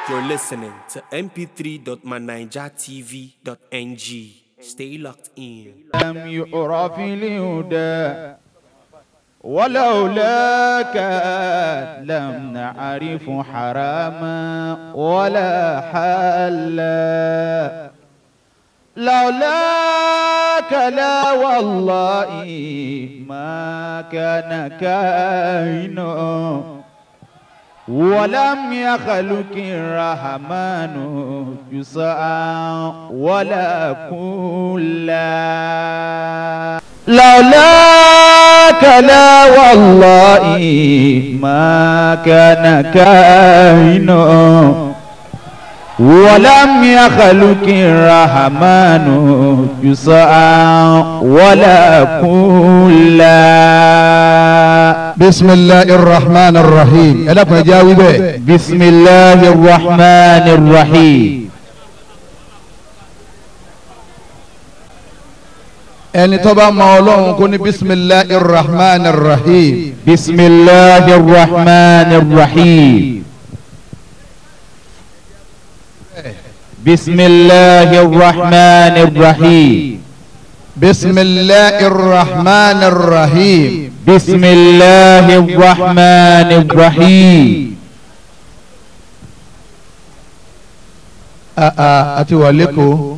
You're listening to mp3.manijatv.ng. Stay locked in. لم يعرف الهدى ولولاك لم نعرف حراما ولا حلا لولاك لا والله ما كان كائن ولم يخلق الرحمن جزءا ولا كلا لولاك لا والله ما كان كائن ولم يخلق الرحمن جزءا ولا كلا بسم الله الرحمن الرحيم ẹlẹ́kùn ẹja wí bẹ́ẹ̀. بسم الله الرحمن الرحيم ẹni tó bá mọ ọlọ́run kó ní bisimilahi rahman rahim. بسم الله الرحمن الرحيم بسم الله الرحمن الرحيم bisimilahi rahman rahim. بسم الله الرحمن الرحيم aa àti wà lẹ́kọ̀ọ́.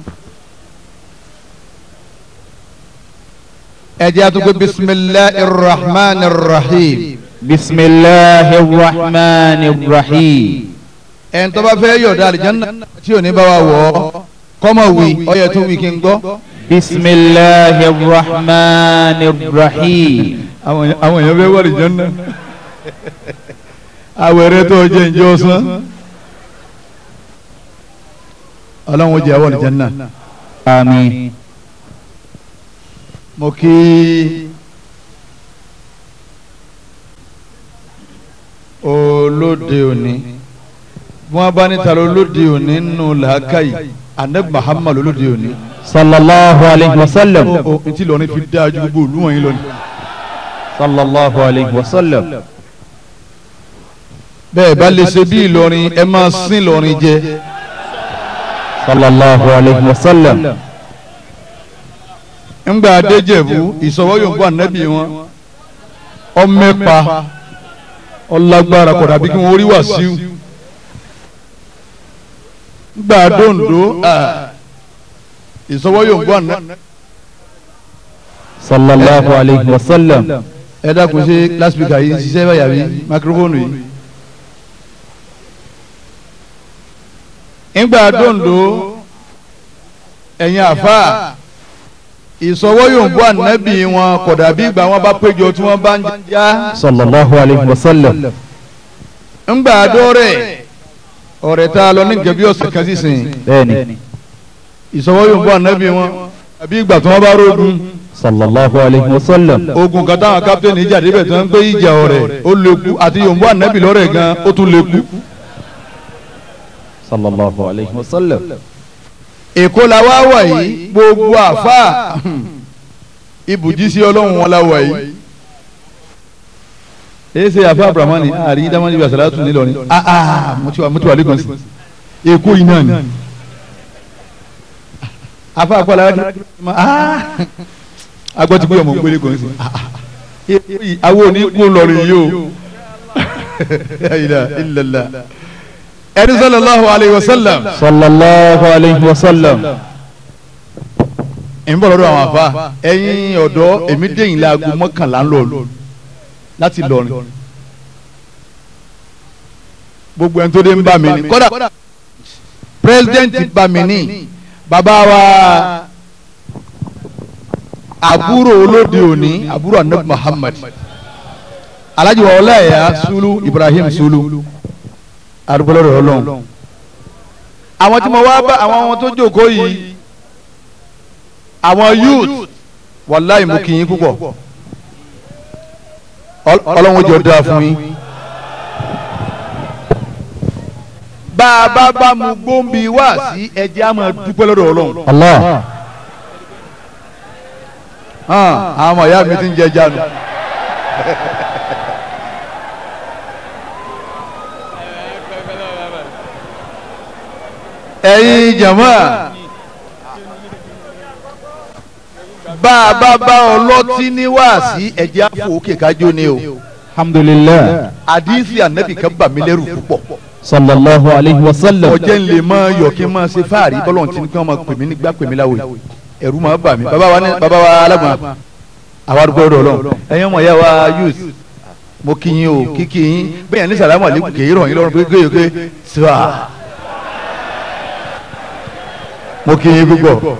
ẹ jẹ́ àtúgbò bisimilahi rahman rahim. بسم الله الرحمن الرحيم ẹni tó bá fẹ́ yọ̀dá àlìjáná tí ò ní bá wa wọ̀ ọ́ kọ́mọ wí ọyẹ tó wí kí n gbọ́. بسم الله الرحمن الرحيم àwọn àwọn èèyàn fẹ́ wọ àlìjáná àwẹ̀rẹ̀ tó jẹ́ ǹjẹ́ ọ̀sán ọlọ́run ó jẹ́ àwọn àlìjáná. آمين mo kí olóde òní bí wọ́n bá níta olóde òní nínú làákàyè anabi muhammadu olóde òní. صلى الله عليه وسلم ó ó etí lọrin fi dáa ju gbogbo òlú wọ̀nyí lónìí. صلى الله عليه وسلم bẹ́ẹ̀ bá lè ṣe bí ìlọrin ẹ máa sín ìlọrin jẹ. صلى الله عليه وسلم ńgbà adéjẹ̀bú ìsọwọ́ yòókù ànábì wọn ọmẹ́pa ọlágbára kọ̀dà bí kí wọ́n rí wàsíù ńgbà dòǹdó ìsọwọ́ yòókù ànábì. صلى الله عليه وسلم ẹ dákun ṣe lásìkò yìí ń ṣiṣẹ́ báyà bí máikrófóònù yìí. ńgbà dòǹdó ẹ̀yin àfa ìsọwọ́ yòókù ànábì wọn kọ̀dà bí ìgbà wọn bá péjọ tí wọ́n bá ń já. صلى الله عليه وسلم ńgbà dọ́rẹ̀ ọ̀rẹ́ tá a lọ ní nǹkan bí ọ̀sẹ̀ kan sísìn بني ìsọwọ́ yòókù ànábì wọn àbí ìgbà tí wọ́n bá rógun صلى الله عليه وسلم ogun kan táwọn kápítẹ́nì ìjà débẹ̀ tí wọ́n ń gbé ìjà ọ̀rẹ́ ó léku àti yòókù ànábì lọ́rẹ̀ gan ó tún léku. صلى الله عليه وسلم èkó la wá wà yìí gbogbo àfa ibùjí sí ọlọ́run wọn la wà yìí. èyí ṣe àfa abdulhamani àrí dámọ́ni ibi àṣàlátù nílọrin aa mo ti wà mo ti wà lẹ́kọ̀ọ́ sí èkó yìí náà ni. afa akọ alára kí aa agbọ́ ti gbé ọmọ gbélé kan sí àwọn òní kú lọrin yìí o ilàlá ẹni sallallahu alayhi wa sallam صلى الله عليه وسلم ń bọ̀ lọ́dọ̀ àwọn àfa ẹ̀yin ọ̀dọ́ èmi dẹ̀yìn láago mọ́kànlá ń lọ lù láti lọrin gbogbo ẹni tó dé ń bá mi ní kódà pírẹsidẹ́ǹtì bá mi ní bàbá wa àbúrò olóde òní àbúrò anabi muhammad alhaji wa ọláyà sulu ibrahim sulu arúgbó lọ́dọ̀ ọlọ́run àwọn tí mo wá bá àwọn ọmọ tó jókòó yìí àwọn youth wàláì mú kí yín púpọ̀ Ọl- ọlọ́run jọ dáa fún yín. bá a bá bá mu gbóǹbì wá sí ẹjẹ́ a máa dúpẹ́ lọ́dọ̀ ọlọ́run. الله hàn àwọn ọmọ ìyá mi ti ń jẹ jánu. ẹ̀yin jama bá a bá bá ọlọ́tí ní wáàsí ẹ̀jẹ̀ àfọ òkè kájọ ni o alhamdulilah àdìsí ànábì kan bà mí lẹ́rù púpọ̀ sallallahu alayhi wa sallam ọjẹ́ ń lè máa yọ̀ kí n máa ṣe fáàrí bọ́lọ̀ tí kí wọ́n máa pè mí nígbà pè mí láwòye ẹ̀rù máa bà mí bàbá wa ní bàbá wa alágbọ̀n àwa dúpẹ́ ọ̀dọ̀ ọlọ́run ẹ̀yin ọmọ ìyá wa youth mo kí yín o kíkí yín bẹ́ẹ̀ ní sàlámù àlékún kì í rọ̀ yín lọ́rùn pé kéye ké sùà mo kí yín púpọ̀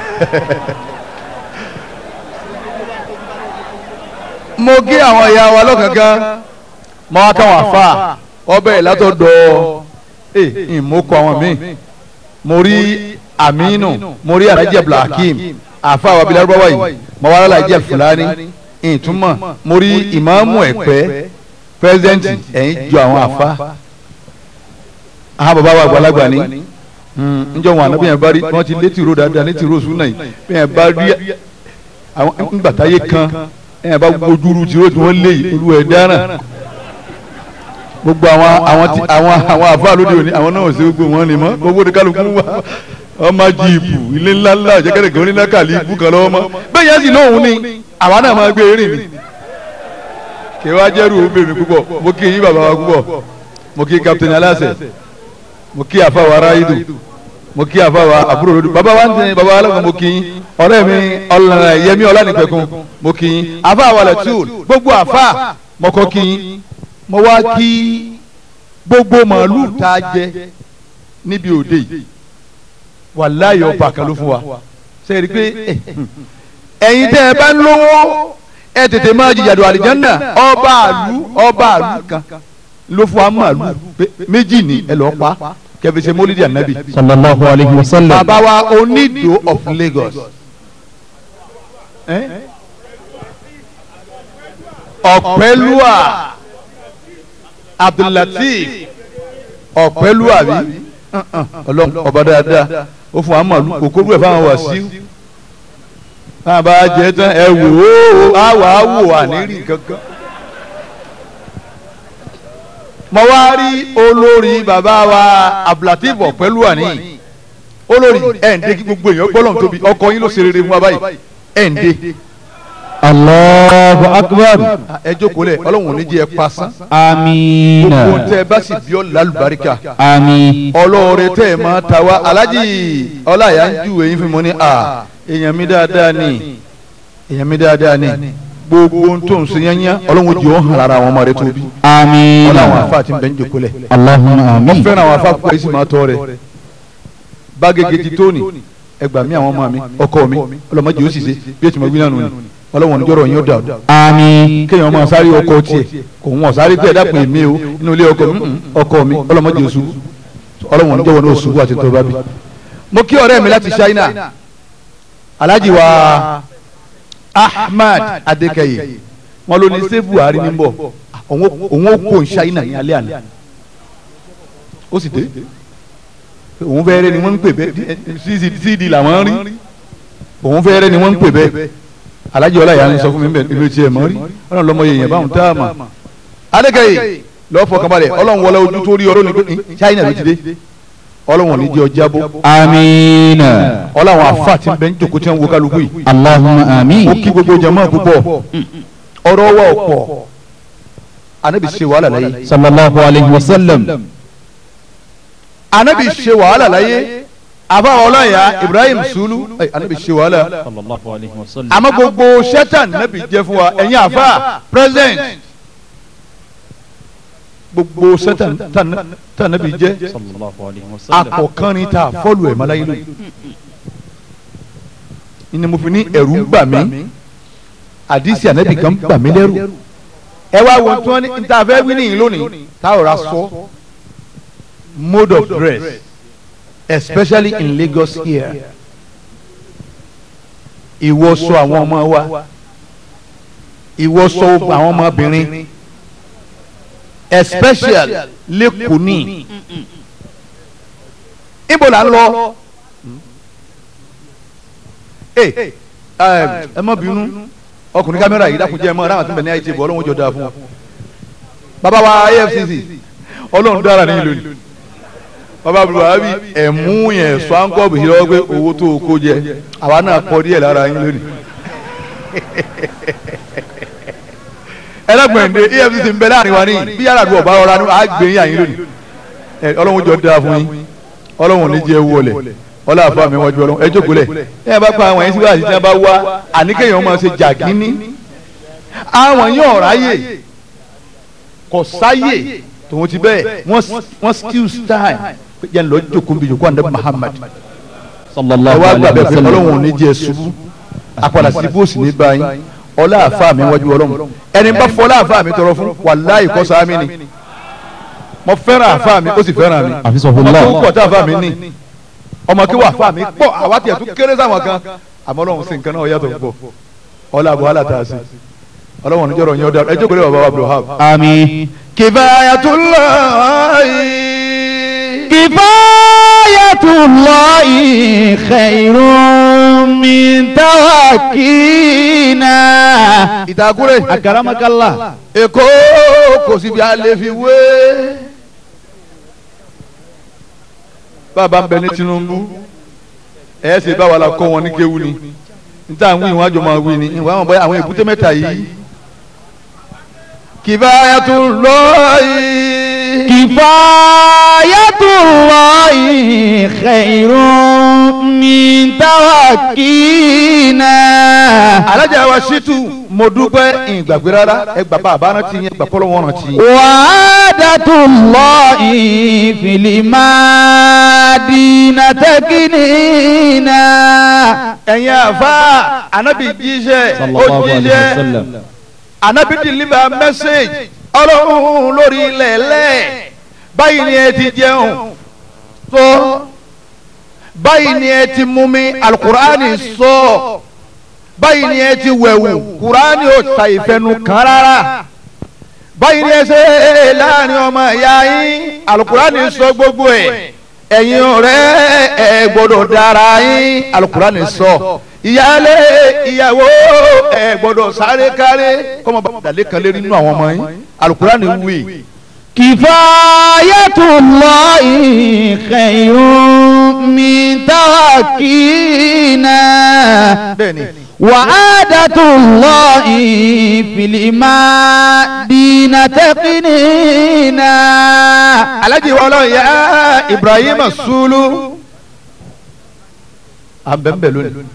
mo kí àwọn ìyá wa lọ́kànkan mo wá káwọn àfa ọbẹ̀ látọ̀dọ̀ ẹ̀ ìmọ̀kọ àwọn míì mo rí aminu mo rí alhaji abdulhakeem àfa àwọn abilá rúbáwá yìí mo wá alhaji alfulani ìtumọ̀ mo rí ìmáàmù ẹ̀pẹ́ pẹ́sidẹ́ǹtì ẹ̀yìn ju àwọn àfa àwọn bàbá wa àgbàlagbà ni njọ wọn àná bí yẹn bá rí wọn ti lé tìró dáadáa ní tìró sùn náà yìí bí yẹn bá rí àwọn ngbàtáyé kan yẹn bá gbójúru tìró tí wọn lé yìí olú ẹ̀ dáná gbogbo àwọn àwọn tí àwọn àwọn àfáà lóde òní àwọn náà ò sí gbogbo wọn ni mọ gbogbo ní kálukú wa ọmọ jíìpù ilé ńlá ńlá jẹgẹdẹ gan onílá kàlí ibú kan lọ́wọ́ mọ́ bẹ́ẹ̀ yẹn sì lóhùn ni àwa náà máa gbé eré ni kí wàá jẹ́rù ó bèmí púpọ̀ mo kí yín bàbá wa púpọ̀ mo kí captain aláṣẹ mo kí àfáà wa ráyìdù mo kí àfáà wa àbúrò lódù bàbá wa ń tẹ bàbá wa lọ́kàn mo kí yín ọ̀rẹ́ mi ọ̀lànà yẹmí ọ̀lànìpẹ̀kun mo kí yín àfáà wa lẹ́tùl gbogbo àfáà mo kọ́ kí yín mo wá kí gbogbo màálù tá a jẹ níbi òde yìí wàláyé ọba kan ló fún wa ṣe rí i pé ẹ̀yin tẹ́ ẹ bá ń lówó ẹ tètè máa jìjàdù àlìjánná ọba àlù ọba àlù kan ló fún wa màálù pé méjì ní ẹ lọ́ọ́ pa kẹfì ṣe mólídì ànábì sallallahu alayhi wa sallam bàbá wa onídò of Lagos ọ̀pẹ́lúwà abdullateef ọ̀pẹ́lúwà bí ọlọ́run ọba dáadáa ó fún wa màálù kòkòrò ẹ̀ fáwọn wà sí náà bá jẹ tán ẹ wò ó á wà á wò wà ní rí kankan. mo wá rí olórí bàbá wa abdulateef ọ̀pẹ́lúwà ní olórí ẹ̀ ń dé kí gbogbo èèyàn gbọ́dọ̀ tóbi ọkọ yín ló ṣe rere fún wa báyìí ẹ̀ ń dé allahu akbar ẹ jókòó lẹ̀ ọlọ́run ò ní jẹ́ ẹ pasán amiina gbogbo tẹ ẹ bá sì bí ọ lálùbáríkà ami ọlọ́ọ̀rẹ́ tẹ́ ẹ máa ta wá alájì ọláyà ń ju èyí fún mi ní à èèyàn mi dáadáa ni èèyàn mi dáadáa ni gbogbo ohun tó ń ṣe yányá ọlọ́run jù ọ́ hàn lára àwọn ọmọ rẹ tóbi amiina ọlọ́run àfa àti bẹ́ẹ̀ ń jókòó lẹ̀ allahumma wọ́n amin fẹ́ràn àwọn afa púpọ̀ èsì máa tọ́ rẹ̀ bágége ti tóni ẹgbà mi àwọn ọmọ mi ọkọ mi ọlọ́mọdé ó sì ṣe bí ètò ìmọ̀gbìn náà nù ni ọlọ́run oníjọ́rọ̀ yín ó dà ami kéèyàn máa sáré ọkọ tiẹ̀ kò wọ́n sáré pé ẹ̀dá pè mí o inú ilé ọkọ mi mm, ọkọ mi ọlọ́mọdé oṣù ọlọ́wọ́n níjọ́ wọn ní oṣù àti tó bá bí. mo kí ọ̀rẹ́ mi láti China alhaji wa Ahmad Adékẹyè wọn ló ní ṣé Buhari ní bọ̀ òun ó kó China ní alẹ́ àná ó sì dé òun fẹ́ẹ́rẹ́ ni wọ́n ń pè bẹ́ẹ̀ cd làwọn rí òun fẹ́ẹ́rẹ́ ni wọ́n ń pè bẹ́ẹ̀ alájọ ọláyà ń sọ fún mi bẹ́ẹ̀ ibi tí ẹ mọ rí Ọlọ́run lọmọ yẹn báwọn tá a mọ. adékèyè lọ́ọ́ fọkànbalẹ̀ Ọlọ́run wọlé ojú tó rí ọ̀rọ̀ ní pé China ló ti dé Ọlọ́run ní jẹ́ ọjà bó amiina Ọlọ́run afa ti bẹ ń jòkó tí wọ́n wo kálukú yìí. allahumma amin ó kí gbogbo jama púpọ̀ ọ̀rọ̀ wa ọ̀pọ̀ anabi ṣe wàhálà láyé sallallahu alayhi wa sallam anabi ṣe wàhálà láyé àbá ọlọ́yà Ibrahim Sulu ẹ, anabi ṣe wàhálà sallallahu alayhi wa sallam àmọ́ gbogbo sẹ́tàn nàbì jẹ́ fún wa ẹ̀yin àfa president gbogbo sẹ́tàn tàn nàbì jẹ́ sallallahu alayhi wa sallam akọ̀kanrin ta fọ́ọ̀lù ẹ̀ máláyé lóyún ni mo fi ní ẹ̀rù ń bà mí àdìsí ànábì kan bà mí lẹ́rù ẹ wá wo tí wọ́n ní níta fẹ́ wí nìyí lónìí táwọn ra sọ mode of dress especially in Lagos here ìwọṣọ àwọn ọmọ wa ìwọṣọ àwọn ọmọbìnrin especially lẹ́kọ̀ọ́ ní ibo la ń lọ ẹ ẹ má bínú ọkùnrin kámẹ́rà yìí dákun jẹ́ ẹ mọ́ aráàlú àti bẹ̀ ní àìtí ìbò ọlọ́run jọ dáa fún wa bàbá wa AFCC ọlọ́run dára ní ìlú ni bàbá buhari ẹ̀mú yẹn swankọ́ọ̀bù yìí lọ́wọ́ pé owó tó o kó jẹ àwa náà kọ́ díẹ̀ lára yín lónìí. ẹlẹ́gbẹ̀ndé efcc ń bẹ láàrin wa ní bí yàrá àdúgbò bá rọra ní àgbè yín àyín lónìí. ẹ ọlọ́run jọ dáa fún yín ọlọ́run ò ní jẹ́ wọlé ọlọ́run àfa mi wájú ọlọ́run ẹ jókòó lẹ̀ ẹ bá pa àwọn yẹn síwájú tí wọ́n bá wá àníkẹ́yìn máa ṣe jàgínní àwọn yẹn ọ̀ráyè kò sáyè tòun ti bẹ́ẹ̀ wọ́n skills time yẹn lọ jókòó bí jókòó àndé Muhammad ẹ sallallahu wá gbà alayhi bẹ́ẹ̀ wa pé sallam ọlọ́run ò ní jẹ́ ṣubú àpàdà sí bóòsì ní báyìí ọlá àfa mi wájú ọlọ́run ẹni bá fọlá àfa mi tọrọ fún wàláì kọ́ sáámi ni mo fẹ́ràn àfa mi ó sì fẹ́ràn mi Hafizahullah. ọmọ tó pọ̀ tá àfa mi ní ọmọ kí wà àfa mi pọ̀ àwa tiẹ̀ tún kéré sáwọn kan àmọ́ ọlọ́run sì nǹkan náà yàtọ̀ pọ̀ ọlá àbọ̀ wàhálà tá a sí ọlọ́run ò ní jọ̀rọ̀ yẹn ọ̀dà ẹ jókòó lé bàbá wa Abdulhab. àmín. kifayatullahi. kifayatullahi khairun min tawakkina. ìdákúrẹ́ akaramakallah. èkó kò síbi alẹ́ fi wé. bàbá ń bẹ ní Tinubu ẹ ṣe báwa la kọ́ wọn ní kéwu ni níta àwọn ìwọ̀n àjọ máa wí ni ìwọ̀n àwọn bọ́yá àwọn èbúté mẹ́ta yìí. kifayatullahi. kifayatullahi kifayatullahi khairun min tawakkina. alájà wa ṣètù mo dúpẹ́ ìgbàgbé rárá ẹ gbà bá àbá rántí yẹn gbà pọ́lọ́ wọn rántí. wàdàtúlọ́ọ̀ì fìlímàdínà tẹ́kínínà. ẹ̀yin àfa anabi jíṣẹ́ ó sallallahu alayhi wa jíṣẹ́ sallam. anabi deliver message ọlọ́run lórí ilẹ̀ lẹ̀ báyìí ni ẹ ti jẹun tó báyìí ni ẹ ti mumi alukur'ani sọ báyìí ni ẹ ti wẹ̀wù kur'ani ò ta ìfẹ́nu kan rárá báyìí ni ẹ ṣe láàrin ọmọ ìyá yín alukur'ani sọ gbogbo ẹ̀ ẹ̀yin ọ̀rẹ́ ẹ gbọ́dọ̀ dára yín alukur'ani sọ ìyáálé ìyàwó ẹ gbọ́dọ̀ sáré káré kọ́mọ bá dàlẹ́ kan lé nínú àwọn ọmọ yín alukur'ani wí. kifayatullahi khairun min tawakkina. bẹ́ẹ̀ni wàdàtúlọ́ọ̀ì fìlímàdínà tẹ́kínínà. alhaji wọlọ ya ibrahim sulu abẹ́nbẹ́ lónìí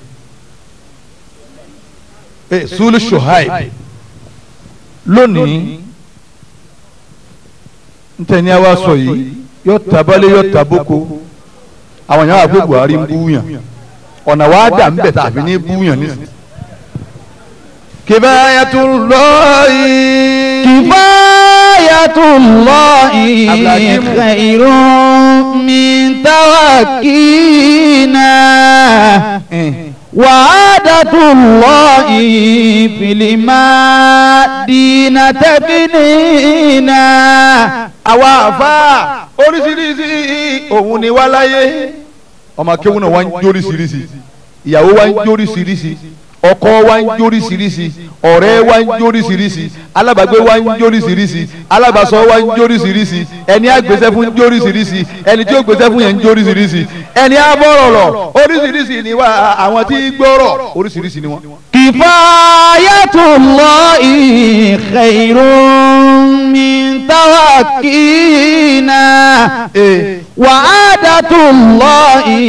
ee sulu shuhaib lónìí ntẹ̀ni àwa sọ yìí yọ tabalẹ̀ yọ taboko àwọn yàrá pé buhari ń búyàn ọ̀nà wa dà ń bẹ̀ tàbí ní búyàn nísìnyí. kibayatullahi. kifayatullahi Abdulhakeem. khairun min tawakkina. wàdàtúlọ́ọ̀ì fìlímàdínà tẹ́kínínà. àwa àfa oríṣiríṣi òun ni wá láyé ọmọ akéwọn náà wá ń jóríṣiríṣi ìyàwó wá ń jóríṣiríṣi ọkọ wá ń jóríṣiríṣi ọ̀rẹ́ wá ń jóríṣiríṣi alábàgbé wá ń jóríṣiríṣi alábàsọ wá ń jóríṣiríṣi ẹni àgbésẹ́ fún ń jóríṣiríṣi ẹni tí ó gbésẹ́ fún yẹn ń jóríṣiríṣi ẹni àbọ̀rọ̀ lọ oríṣiríṣi ni wá àwọn tí gbọ́rọ̀ oríṣiríṣi ni wọ́n. kifayatullahi khairun min tawakkina. wàdàtúlọ́ọ̀ì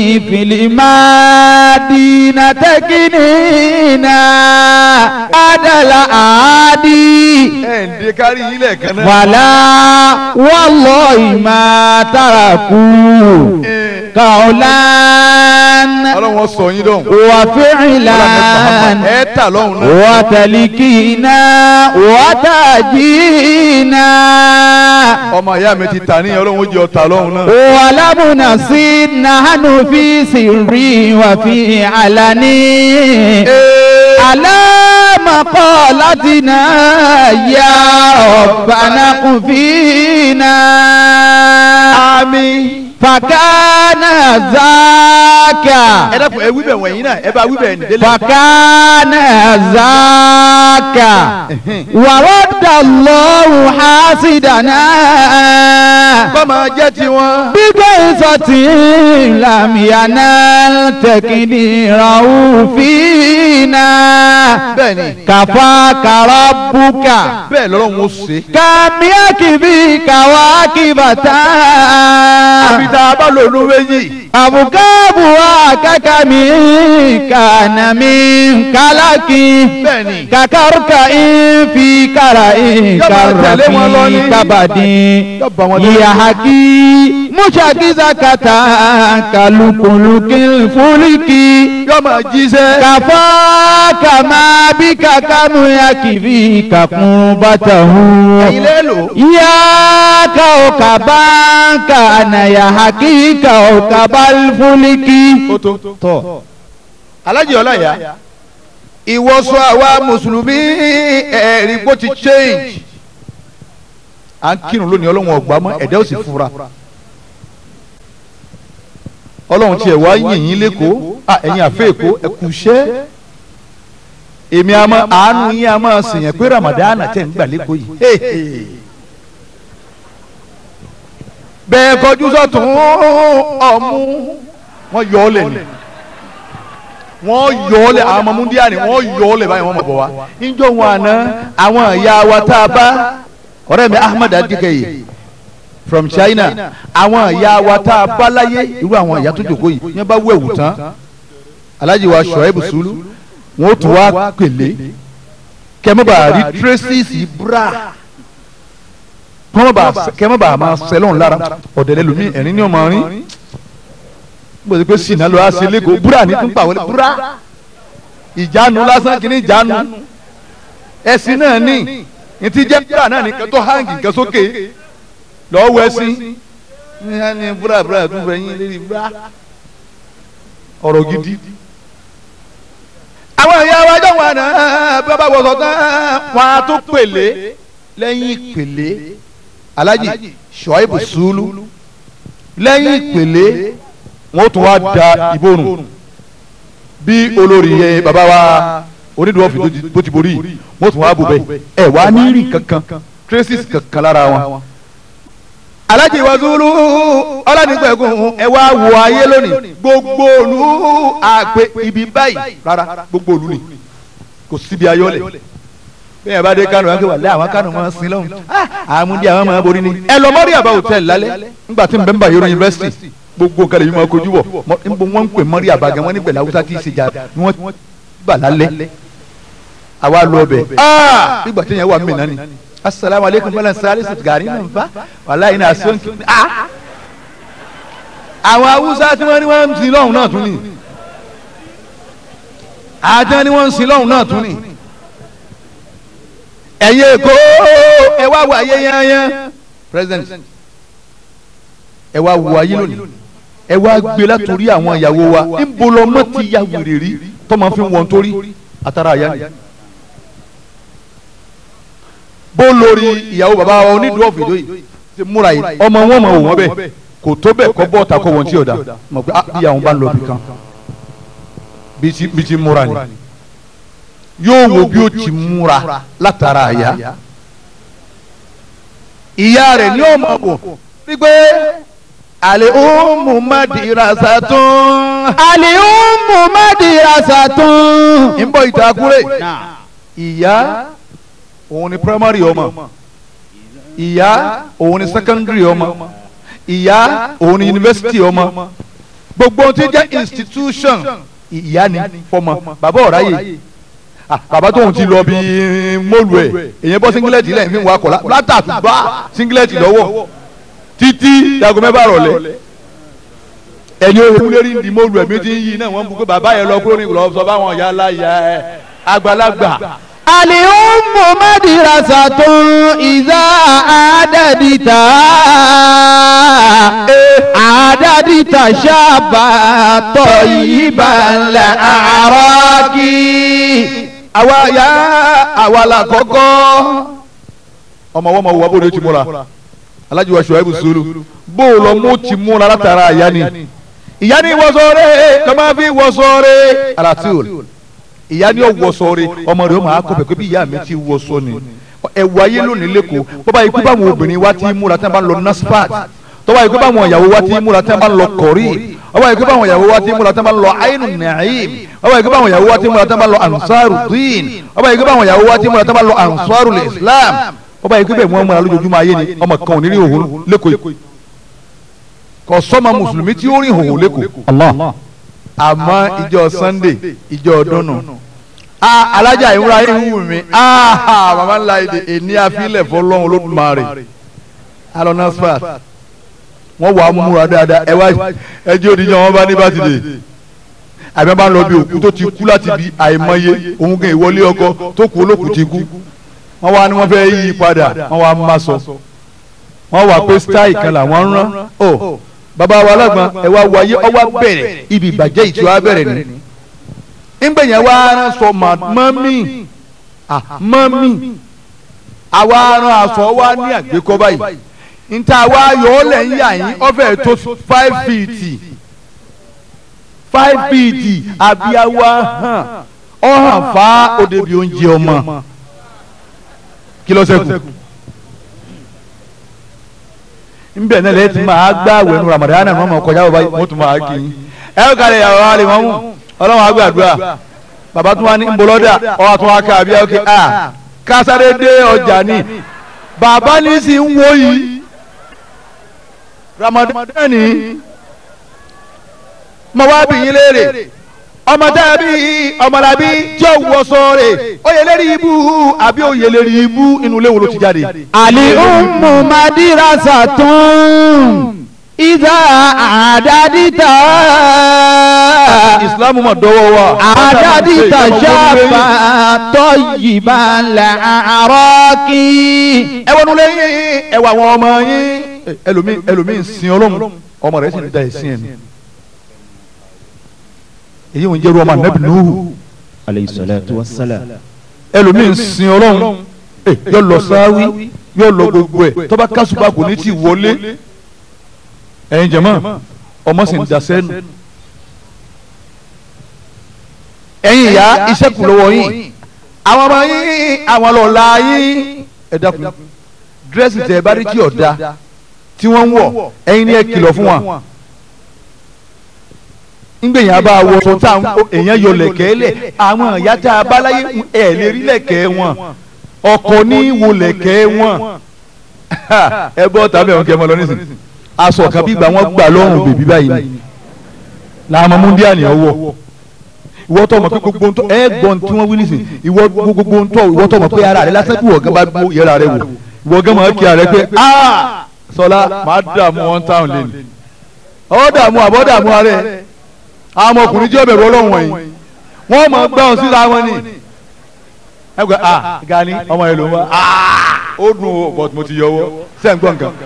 fìlímàdínà tẹ́kínínà. adala àádì. ẹ̀ ń de kárí ilẹ̀ kan náà. wàlá wallahi ma taraku kaulan ọlọ́run sọ yín dọ̀hún. wa fi'lan ẹ tà lọ́hùn náà. wa talikina wa tajina ọmọ ìyá mi ti tà ní ọlọ́run ó jẹ ọ̀tà lọ́hùn náà. wa labuna si nahnu fi sirri wa fi alani ala maqalatina ya rabbana qufina àmín fakana zaka ẹ dákun ẹ wí bẹ̀ wọ̀nyí náà ẹ bá wí bẹ̀ ní délé. fakana zaka waradallahu hasidana kọ́mọ jẹ́ tiwọn. bíbẹ́ ìsọtí làmìyànà tẹkìdìràwù fínà bẹ́ẹ̀ni kàfà kàràbùkà bẹ́ẹ̀ lọ́lọ́run ó ṣe. kàmíàkìbí kàwákìbàtà àbí tá a bá lò ló méjì. àbùkábù àkàkàmí kànàmí kálákì bẹ́ẹ̀ni kàkàrùkà ìfi kàrà tẹ̀lé wọn lọ ní. ìkàràfì kábàdì Yóò bá wọn lọ. yahaki mushakiza kata kalukuluki fuliki yóò máa jíṣẹ́. kafa kama bi kakamu yakibi kakun batahu ẹ̀yin lé lò. iyaka okabanka na yahaki ka okabal fuliki. ó tó. tọ́ alájì ọláyà ìwọṣọ àwa mùsùlùmí ẹ̀rí bó ti change. à ń kírun lónìí ọlọ́run ọ̀gbà mọ́ ẹ̀dá ò sì fura. ọlọ́run tiẹ̀ wá yìnyín lẹ́kọ̀ọ́ à ẹ̀yin àfẹ́ èkó ẹ kú iṣẹ́. èmi àmọ́ àánú yín a máa sèyàn pé Ramadan tẹ̀ ń gbà lẹ́kọ̀ọ́ yìí. Hey, hey. bẹ́ẹ̀ kọjú sọ́tún ọ̀mú wọ́n yọ ọ́ lẹ̀ ni wọ́n yọ ọ́ lẹ̀ àwọn ọmọ múndíá ni wọ́n yọ ọ́ lẹ̀ báyìí wọ́n mọ̀ bọ̀ wá. níjọ́ wọn àná àwọn ìyá wa tá a bá ọ̀rẹ́ mi Ahmed Adikeye from China àwọn ìyá wa tá a bá láyé irú àwọn ìyá tó jòkó yìí yẹn bá wẹ̀wù tán Alhaji wa Shoaib Sulu wọn ó tún wá pèlé kẹ́mọ́bà rí traces bra kọ́mọ́bà kẹ́mọ́bà máa sẹ́lọ̀n lára ọ̀dẹ̀lẹ̀ lómi ẹ̀rín ní ọmọ rin bó ti pé sinna ló wá sí lẹ́kọ̀ọ́ búra ní tún pàwọ́lẹ̀ búra ìjánu lásán kìíní ìjánu ẹ̀sìn náà ní ní ti jẹ́ búra náà ní kẹ́tọ́ hangi nǹkan sókè lọ́ọ́ wọ ẹ̀sìn ní búra búra tún fẹ́ yín lérí búra ọ̀rọ̀ gidi àwọn ìyá wa jọ wọn náà bí wọn bá wọṣọ tán wọn á tún pèlè lẹ́yìn ìpèlè Alhaji Shoaib Sulu lẹ́yìn ìpèlè wọn tún wá da ìborùn bí olórí yẹn bàbá wa onídùúwọ́fì tó ti borí wọn tún wá bù bẹ́ẹ̀ ẹ wá ní rí kankan traces kankan lára wọn. Alhaji wa Sulu ọlọ́nìgbẹ̀gùn ẹ wá wo ayé lónìí gbogbo olú àgbẹ̀ ibi báyìí rárá gbogbo olú ni kò síbi ayọ́lẹ̀ bẹ́ẹ̀ bá dé kánò wákè wà lẹ́ àwọn kánò máa ń sin lọ́hùn àmúdí àwọn máa borí ni. ẹ lọ mọ́rí àbá hòtẹ́ẹ̀lì lálẹ́ nígbà tí n bẹ́ ń bá yorùbá yunifásitì gbogbo nǹkan lè yí máa kojú bọ̀ níbo wọ́n ń pè mọ́rí àbá gan wọ́n ní gbẹ̀lẹ́ haúsá tí ì ṣèjà ni wọ́n gbà lálẹ́ àwa lọ bẹ̀ nígbà tí yẹn wà mí náà ni asalaamu aleykum bala sáré sètìgàrí náà nfa wàhálà yìí náà sọ́nkì àwọn haúsá tí wọ́n ní wọ́n ń sin lọ́hùn náà tún ni àjọ ni wọ́n ń sin lọ́hùn náà tún ni ẹ̀yin èkó ẹ wá wo ayé yányán president ẹ wá wo ayé lónìí ẹ wá gbé látòrí àwọn ìyàwó wa níbo lọmọ ti ya wèrè rí tọmọ fi wọn torí àtàrà àyà ni bó lórí ìyàwó bàbá wa onídùú ọ̀fìdó yìí ti múra yìí ọmọ wọn mọ òun ọbẹ kò tó bẹ́ẹ̀ kọ́ bọ́ ta kọ́ wọn tí ò da mọ̀ pé bí àwọn bá ń lọ bí kan bí ti múra ni yóò wo bí ó ti múra látara àyà ìyá rẹ̀ ní ọmọ bò wípé àlè ọmọ madirasa tún. àlè ọmọ madirasa tún. ń bọ̀ ìtàkùrẹ́ ìyá òun ni primary ọmọ ìyá òun ni secondary ọmọ ìyá òun ni university ọmọ gbogbo ohun tí jẹ́ institution ìyá ni fọmọ bàbá ọ̀ráyè bàbá tóun ti lọ bí mọ́lù ẹ̀ èyàn bọ́ singlet lẹ́yìn fi ń wakọ̀ látàtúbá singlet lọ́wọ́ títí dago mẹ́fà rọ̀lẹ́ ẹni òun lérí ń di mọ́lù ẹ̀ mi ti ń yí náà wọ́n ń bu pé bàbá yẹn lọ kúrò ní ìlọ sọ fáwọn ìyá aláya ẹ̀ àgbàlagbà. الأم مدرسة إذا أعددت أعددت شابا طيبا الأعراك àwa ya àwa la kọ́kọ́ ọmọ wọn ma wo abóde ti múra alájùwà ṣùwàìbù sùúrù bó o lọ mú ti múra látara ìyá ni ìyá ni wọ́sọ̀ọ́rẹ́ lọ́ máa fi wọ́sọ̀ọ́rẹ́ alatul ìyá ni ó wọ́sọ̀ọ́rẹ́ ọmọ rẹ̀ ó máa kọ́ pẹ̀ pé bí ìyá mi ti wọ́sọ̀ ni ẹ̀wù ayé lónìí lẹ́kọ̀ọ́ bọ́bá yìí pé báwọn obìnrin wa ti múra tí wọ́n bá ń lọ nasfat tọ́wọ́ yìí pé báwọn ìyàwó wa ti múra tí wọ́n bá ń lọ kọ̀rí ọwọ́ yìí pé báwọn ìyàwó wa ti múra tí wọ́n bá ń lọ ainu naim ọwọ́ yìí pé báwọn ìyàwó wa ti múra tí wọ́n bá ń lọ ansaru din ọwọ́ yìí pé báwọn ìyàwó wa ti múra tí wọ́n bá ń lọ ansaru islam ọba yìí pé bẹ́ẹ̀ wọ́n múra lójoojúmọ́ ayé ni ọmọ kan ò ní rí òhun lẹ́kọ̀ọ́ yìí kò sọ́mọ mùsùlùmí tí ó rí òhun lẹ́kọ̀ọ́ Allah. àmọ́ ìjọ sunday ìjọ ọdún nù ah alájà ìwúra yìí wù mí ah màmá ńlá èdè èní àfilẹ̀ fọlọ́run olódùmarè alonasfat wọ́n wà á múra dáadáa ẹ wá ẹjẹ́ òdìjọ́ wọn bá ní bá ti dé àbí wọn bá ń lọ bí òkú tó ti kú láti bí àìmọye òun gan ìwọlé ọkọ tó kú olókùú ti kú wọ́n wá ní wọ́n fẹ́ yí padà wọ́n wá má sọ wọ́n wà pé style kan làwọn ń rán ọ bàbá wa lágbọn ẹ wá wáyé ọwọ́ bẹ̀rẹ̀ ibi ìbàjẹ́ ìtura bẹ̀rẹ̀ ni ńgbẹ̀yìn wa rán sọ mọ́mí mọ́mí àwa rán aṣọ wa ní àgbékọ́ báyìí nta wa yọ ọ lẹ̀ ń yà yín ọbẹ̀ tó five feet five feet abiyawa hàn ọ hàn fa òdebi oúnjẹ ọmọ kí ló ṣẹ́kù nbẹ náà lẹ́yìn tí máa gbá wẹ̀nu Ramadan náà mọ̀ kọjá bàbá mo tún máa kí i ẹ ó kàlẹ̀ yàrá wa lè mọ́ mú ọlọ́run àgbàdua bàbá tún wá ní nbọlọ́dà ọ̀ àtún wá ká àbíyá òkè à kásáré dé ọjà ni bàbá ní sì ń wo yìí Ramadan ni mo wá bí yín léèrè ọmọ tá a bí ọmọlábí tí ó wọ sọ̀rọ̀ oyè lérí ibú àbí oyè lérí ibú inú ilé wo ló ti jáde. Ali ummu madirasatun iza adadita. Ìsìlámù mọ̀ dọ́wọ́ wa. Adadita shaba tayyiban la'araki. ẹ wọnú lẹ́yìn ẹ wà àwọn ọmọ yín ẹlòmíì ẹlòmíì ń sin ọlọ́run ọmọ rẹ̀ sì ń da ẹ̀sìn ẹ̀ ni. èyí ò ń jẹ́rú ọmọ anabi nuhu Alayhi salatu wassalam. ẹlòmíì ń sin ọlọ́run yóò lọ sáwí yóò lọ gbogbo ẹ̀ tọ́ba kásùbà kò ní ti wọlé ẹ̀yin jẹ̀mọ́ ọmọ sì ń da sẹ́nu. ẹ̀yin ìyá iṣẹ́ kù lọ́wọ́ yín àwọn ọmọ yín àwọn lọ́la yín ẹ dákun dírẹ́sì tẹ̀ bá rí tí ọ̀dà tí wọ́n ń wọ̀ ẹ̀yin ni ẹ kìlọ̀ fún wa ngbẹ̀yìn abá wọ sọ tá èèyàn yọ lẹ̀kẹ́ lẹ̀ àwọn ìyá tá a bá láyé ẹ̀ lè rí lẹ̀kẹ́ wọn ọkọ ní wo lẹ̀kẹ́ wọn ẹ bọ́ tàbí ẹ̀wọ̀n kẹ́ ẹ mọ́ lọ nísìnyí aṣọ kan bí gbà wọ́n gbà lọ́rùn bèbí báyìí ni làwọn múndíà ni ọwọ́ ìwọ tó mọ̀ pé gbogbo ntọ́ ẹ gbọ́n tí wọ́n wí nísìn ìwọ gbogbo ntọ́ ìwọ tó mọ̀ pé ara rẹ lásán kí wọ́n gan bá gbó yẹra rẹ wò ìwọ gan máa kí ara rẹ pé aa sọlá máa dààmú one town lane ọ dààmú àbọ̀ dààmú ara rẹ àwọn ọmọkùnrin jẹ́ ọbẹ̀ rọlọ́run wọ̀nyí wọ́n mọ̀ gbà wọn síra wọn ni ẹ gbà ah gani ọmọ yẹn ló ń wá ah ó dùn ó but mo ti yọ ọwọ́ sẹ́ ń gbọ́ nǹkan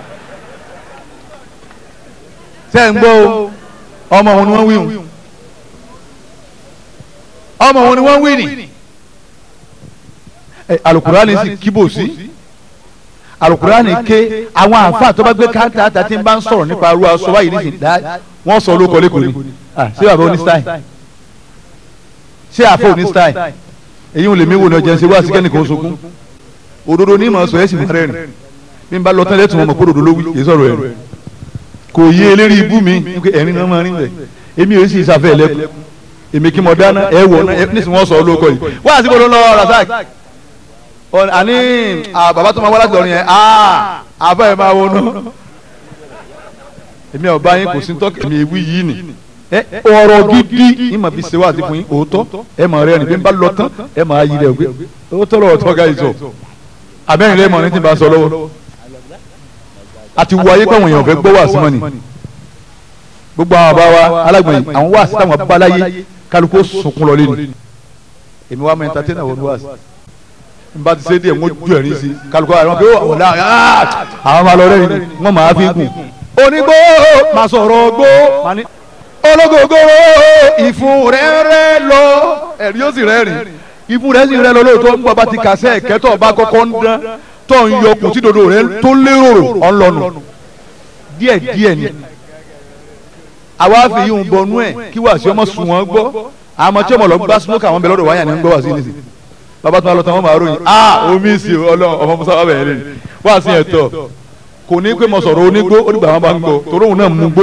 sẹ́ ń gbọ́ ọmọ òun ni wọ́n wí hùn ọmọ wọn ni wọ́n wí ni alukurani sì kíbò sí alukurani ké àwọn àǹfààní tó bá gbé káńtà àtàtì ń bá ń sọ̀rọ̀ nípa arúgbó aṣọ báyìí nísìnyí dá wọ́n sọ olóko lẹ́kọ̀ọ́ ni ṣé bàbá oní style ṣé àfọ oní style èyí ò lè mí wò ní ọjà ṣe wá sí kẹ́nìkan oṣogún òdodo ní ìmọ̀ sọ ẹ̀ sì máa rẹ̀ rìn bí n bá lọ tán lẹ́tùn ọmọ kó òdodo ló wí kì í sọ̀rọ̀ ẹ̀ kò yé eléré ibú mi ẹ̀rín náà máa rìn rẹ̀ èmi ò sì sáfẹ́ ẹ̀lẹ́kùn èmi kí mo dáná ẹ wọ náà nísìnyí wọn sọ olóko yìí wọn àti bọlọ lọ rasak àní bàbá tó máa wá láti lọrin yẹn àbá ẹ máa wọnú èmi ọba yín kò sí tọ́kì èmi ewì yìí ni ọ̀rọ̀ gidi ìmọ̀ bí sewa àti fún yín òótọ́ ẹ máa rẹ́rìn bí n bá lọ tán ẹ máa yí rẹ̀ gbé òótọ́ lọ́wọ́ tọ́ka yìí sọ abẹ́rìn lẹ́yìn mọ̀ ní ti bá sọ lọ́wọ́ àti wọ ayé pẹ̀wọ̀n èèyàn fẹ́ gbọ́ wà sí mọ́ni gbogbo àwọn bàbá wa alágbọ̀n yìí àwọn wá sí táwọn bá láyé kálukú sunkún lọ lẹ́nu èmi wá mọ ẹntatẹ́nà wọn wá sí n bá ti ṣe díẹ̀ wọ́n ju ẹ̀rín sí kálukú àwọn ọmọ wọn náà àwọn máa lọ rẹ́ yìí wọ́n máa fi gùn. onígbó máa sọ̀rọ̀ gbó ológogoro ìfun rẹ̀ rẹ̀ lọ ẹ̀rí ó sì rẹ̀ rìn ìfun rẹ̀ sì rẹ̀ lọ lóòótọ́ ń bọ̀ bá ti kàṣẹ́ ẹ̀kẹ́tọ̀ bá kọ́kọ́ ń dán tó ń yọ kùn tí dodo rẹ tó lérò ọlọ́nu díẹ̀ díẹ̀ ni àwa fi yíwọn bọnú ẹ̀ kí wàá sí ọmọ sùn wọn gbọ́ àmọ́ tí ọmọ lọ gbá smoke àwọn bẹ̀rẹ̀ lọ́dọ̀ wáyà ní gbọ́ wá sí nísì bàbá tó máa lọ tán wọ́n máa ròyìn ah omi sí ọlọ́run ọmọ musa wà bẹ̀rẹ̀ lẹ́yìn wá sí ẹ̀tọ́ kò ní pé mo sọ̀rọ̀ onígbó onígbà wọn bá ń gbọ́ torí òun náà mú gbó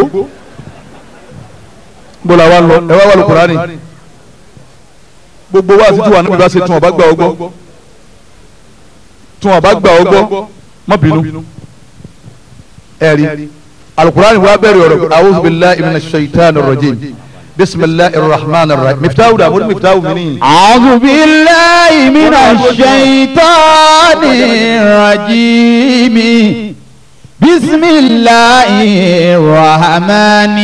gbọ́dọ̀ àwa lọ ẹ wá wà lókùnrin ní gbogbo wa sí tí wà níbi bá ṣe tún ọba gbà ọgbọ́ tún ọba gbà ọgbọ́ má bínú ẹ̀rí alukurani wa bẹ̀rẹ̀ ọ̀rọ̀ awuzu billahi minash shaitani rajim bisimilahi rahman rahim miftahu da mo ní miftahu mi ní. أعوذ بالله من الشيطان الرجيم بسم الله الرحمن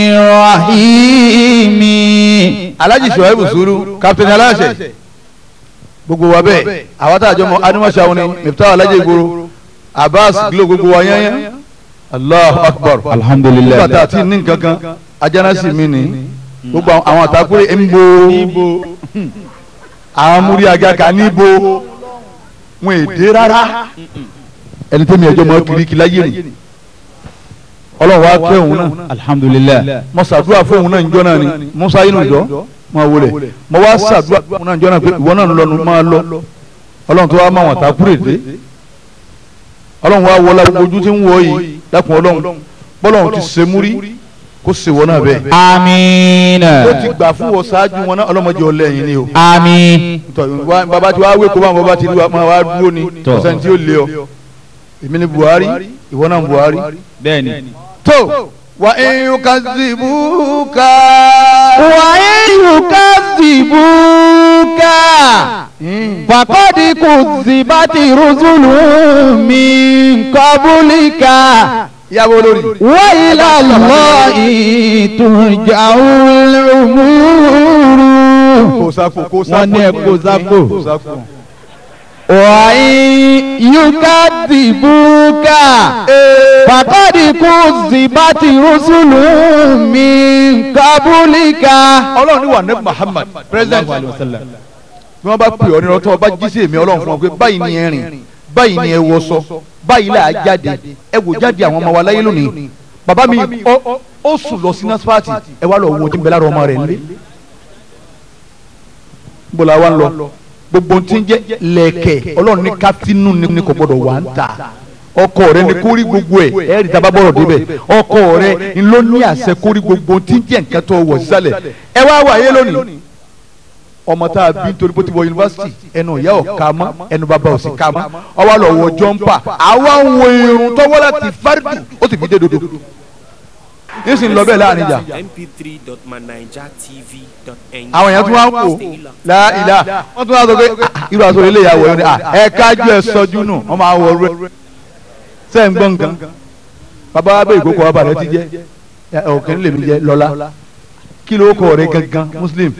الرحيم alhaji suwaibu suru kapitani aláṣẹ gbogbo wa bẹ́ẹ̀ àwọn tá a jọ mọ animasa wọn ni miftahu alhaji igboro abbas glo gbogbo wa yẹn allahu akbar alhamdulillah nígbà tá a ti ní nǹkan kan ajánásì mi ni gbogbo àwọn àtàkùrẹ́ ń bo àwọn múri agaka níbo wọn èdè rárá ẹni tẹ́mi ẹjọ́ mọ́ kiriki láyé ni ọlọ́run wa kẹ́ òun náà alhamdulillah mo ṣàdúrà fún òun náà njọ́ náà ni musa inú ìjọ máa wọlé mo wá ṣàdúrà fún òun náà njọ́ náà pé ìwọ náà ń lọnu máa lọ ọlọ́run tó wá máa wọ̀n àtàkùrẹ́ dé ọlọ́run wa wọlé gbogbo ojú tí ń wọ yìí dákun ọlọ́run bọ́lọ́run ti ṣe múrí kó ṣe wọ́n náà bẹ́ẹ̀ آمين ó ti gbà fún wọn ṣáájú wọn náà ọlọ́mọdé ọlẹ́yìn ni o آمين tọ wa baba tí wàá wé kó bá wọn bá ti rí wa máa wá dúró ni Tọ́. ọ̀sán tí ó lé ọ èmi ni Buhari ìwọ náà Buhari. bẹ́ẹ̀ni. tó wà ẹ̀yìn kan sí búkà. وإن يكذبوك فقد كذبت رسل من قبلك ìyàwó olórí. وإلى الله ترجع الأمور kò sáfò kò sáfò. wọ́n ní ẹ kó sáfò. kò sáfò. وإن يكذبوك فقد كذبت رسل من قبلك ọlọ́run ní wà ní Muhammad president bí wọ́n bá pè ọ́ nínú ọtọ́ ọba jísé mi ọlọ́run fún ọ pé báyìí ni ẹ rìn báyìí ni ẹ wọṣọ báyìí là á jáde ẹ wò jáde àwọn ọmọ wa láyé lónìí bàbá mi ọ- ọ- ó sùn lọ sí nasfati ẹ wá lọ wo tí ń bẹ lára ọmọ rẹ nílé bọ́lá wa ń lọ gbogbo tí ń jẹ́ lẹ̀kẹ̀ ọlọ́run ní kátínú ni kò gbọdọ̀ wà ń ta ọkọ rẹ ni kórí gbogbo ẹ ẹ rí taba bọ̀rọ̀ débẹ̀ ọkọ rẹ ni ló ní àṣẹ kórí gbogbo tí ń jẹ́ nǹkan tó wọ̀ sísàlẹ̀ ẹ wá wà yé lónìí ọmọ tá a bí nítorí bó ti wọ yunifásitì ẹnu ìyá ò ká mọ́ ẹnu bàbá ò sì ká mọ́ ọwọ́ lọ wọ jọ́ńpà àwa ń wo irun tọ́wọ́ láti fárídù ó sì fi dé dodo yín sì ń lọ bẹ́ẹ̀ láàrin ìjà mp3.manijatv.ng. àwọn èèyàn tún wá ń wò láìlà wọ́n tún wá sọ pé "Ah, irú aṣọ ilé ìyàwó yẹn ni ah, ẹ kájú ẹ sọjú nù wọ́n máa wọ rẹ sẹ́yìn gbọ́n nǹkan bàbá wa bẹ́ẹ̀ ìkókò ọba rẹ ti jẹ́ ọ̀kẹ́ nílé mi jẹ́ lọ́lá kí ló kọ rẹ gangan muslim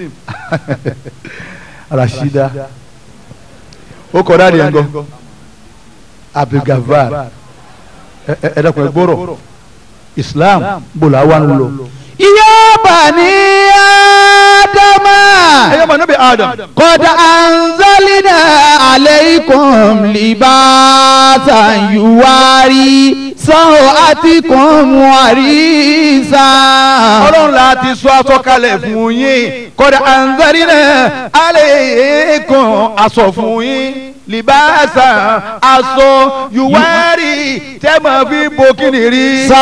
rasida ó kọ dáadé yẹn gan abdulgafar ẹ ẹ ẹ dẹ́kun ẹ gbọ́rọ̀ islam bọ̀lá wa ń lọ. يا بني آدم ẹ yọ mọ níbi adam. قد أنزلنا عليكم لباسا يواري سوءاتكم وريسا ọlọ́run la ti sọ aṣọ kalẹ̀ fún yín kọ́dà anzari náà aleikum aṣọ fún yín libasa aṣọ yuwari tẹ́mọ̀ fi bo kíni rí.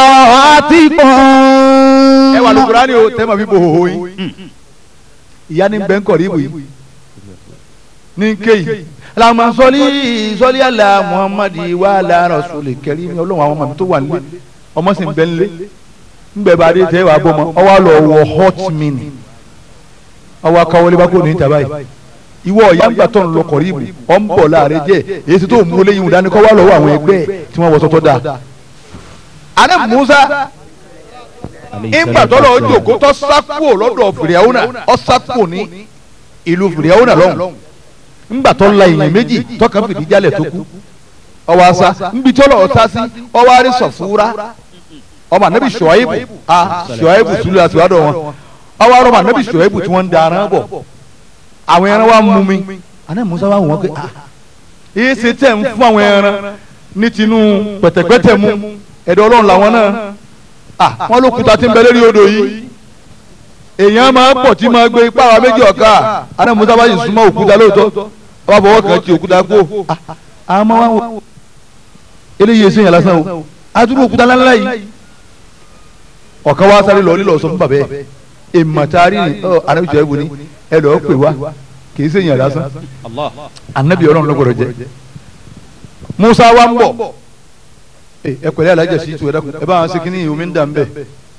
سوءاتكم ẹ wà lókùrá ni o tẹ́mọ̀ fi bo hòhò yín. ìyá ni bẹ́ẹ̀ ń kọ̀ rí ibù yìí ní kéyì làwọn sọlí sọlí àlà muhammadi wà àlà rasuli kẹrí ni ọlọ́run àwọn ọmọ mi tó wà nílé ọmọ sì ń bẹ nílé ngbẹ bá dé tẹ wàá bọ mọ ọwọ àlọ wọ hot mini ọwọ akawọlé bá kó ní ìta báyìí ìwọ ọ̀yá ńgbà tó ń lọ kọ̀rí ìbò ọ̀ ń bọ̀ láàrin jẹ́ èyí tó mú léyìn dání kọ́ wá lọ́wọ́ àwọn ẹgbẹ́ ẹ̀ tí wọ́n wọ sọ́tọ́ dáa. àná Musa ńgbà tó lọ jòkó tó sákò lọ́dọ̀ fìrìhàwùnà ọ̀ sákò ní ìlú fìrìhàwùnà lọ́hùn ńgbà tó la èèyàn méjì tọkàn fìdí jálẹ̀ tó kú ọwọ́ asa ńbi tó lọ ọ̀tá sí ọwọ́ àrí sọ̀fúra ọmọ anabi Ṣuaibu a Ṣuaibu sulu àti wàdọ̀ wọn ọwọ́ àrọ̀ ọmọ anabi Ṣuaibu tí wọ́n ń darán bọ̀ àwọn ẹran wa mú mi àná Musa wa wọ́n pé ah èyí ṣe tẹ̀ ń fún àwọn ẹran ní tinú pẹ̀tẹ̀pẹ̀tẹ̀ mu ẹ̀dọ̀ ọlọ́run làwọn náà à wọ́n ló kúta tí ń bẹ lórí odò yìí èèyàn máa pọ̀ tí máa gbé ipá wa méjì ọ̀ka àná musa bá yìí súnmọ́ òkúta lóòótọ́ ọba bọ̀wọ́ kan ti òkúta kó àwọn ọmọ wa wò eléyìí èsì yẹn lásán o adúrú òkúta ńláńlá yìí ọ̀kan wa sáré lọ nílò sọ fún bàbá yẹ èmàtárì ni ọ anábìjọ ẹ̀bùn ni ẹ lọ́ọ́ pè wá kì í sèyàn lásán anabi ọlọ́run ló gbọ́dọ̀ jẹ musa wa ń bọ̀ ẹ pẹ̀lẹ́ alájà sí tu ẹ dákun ẹ bá wọn ṣe kínní omi ń dà ń bẹ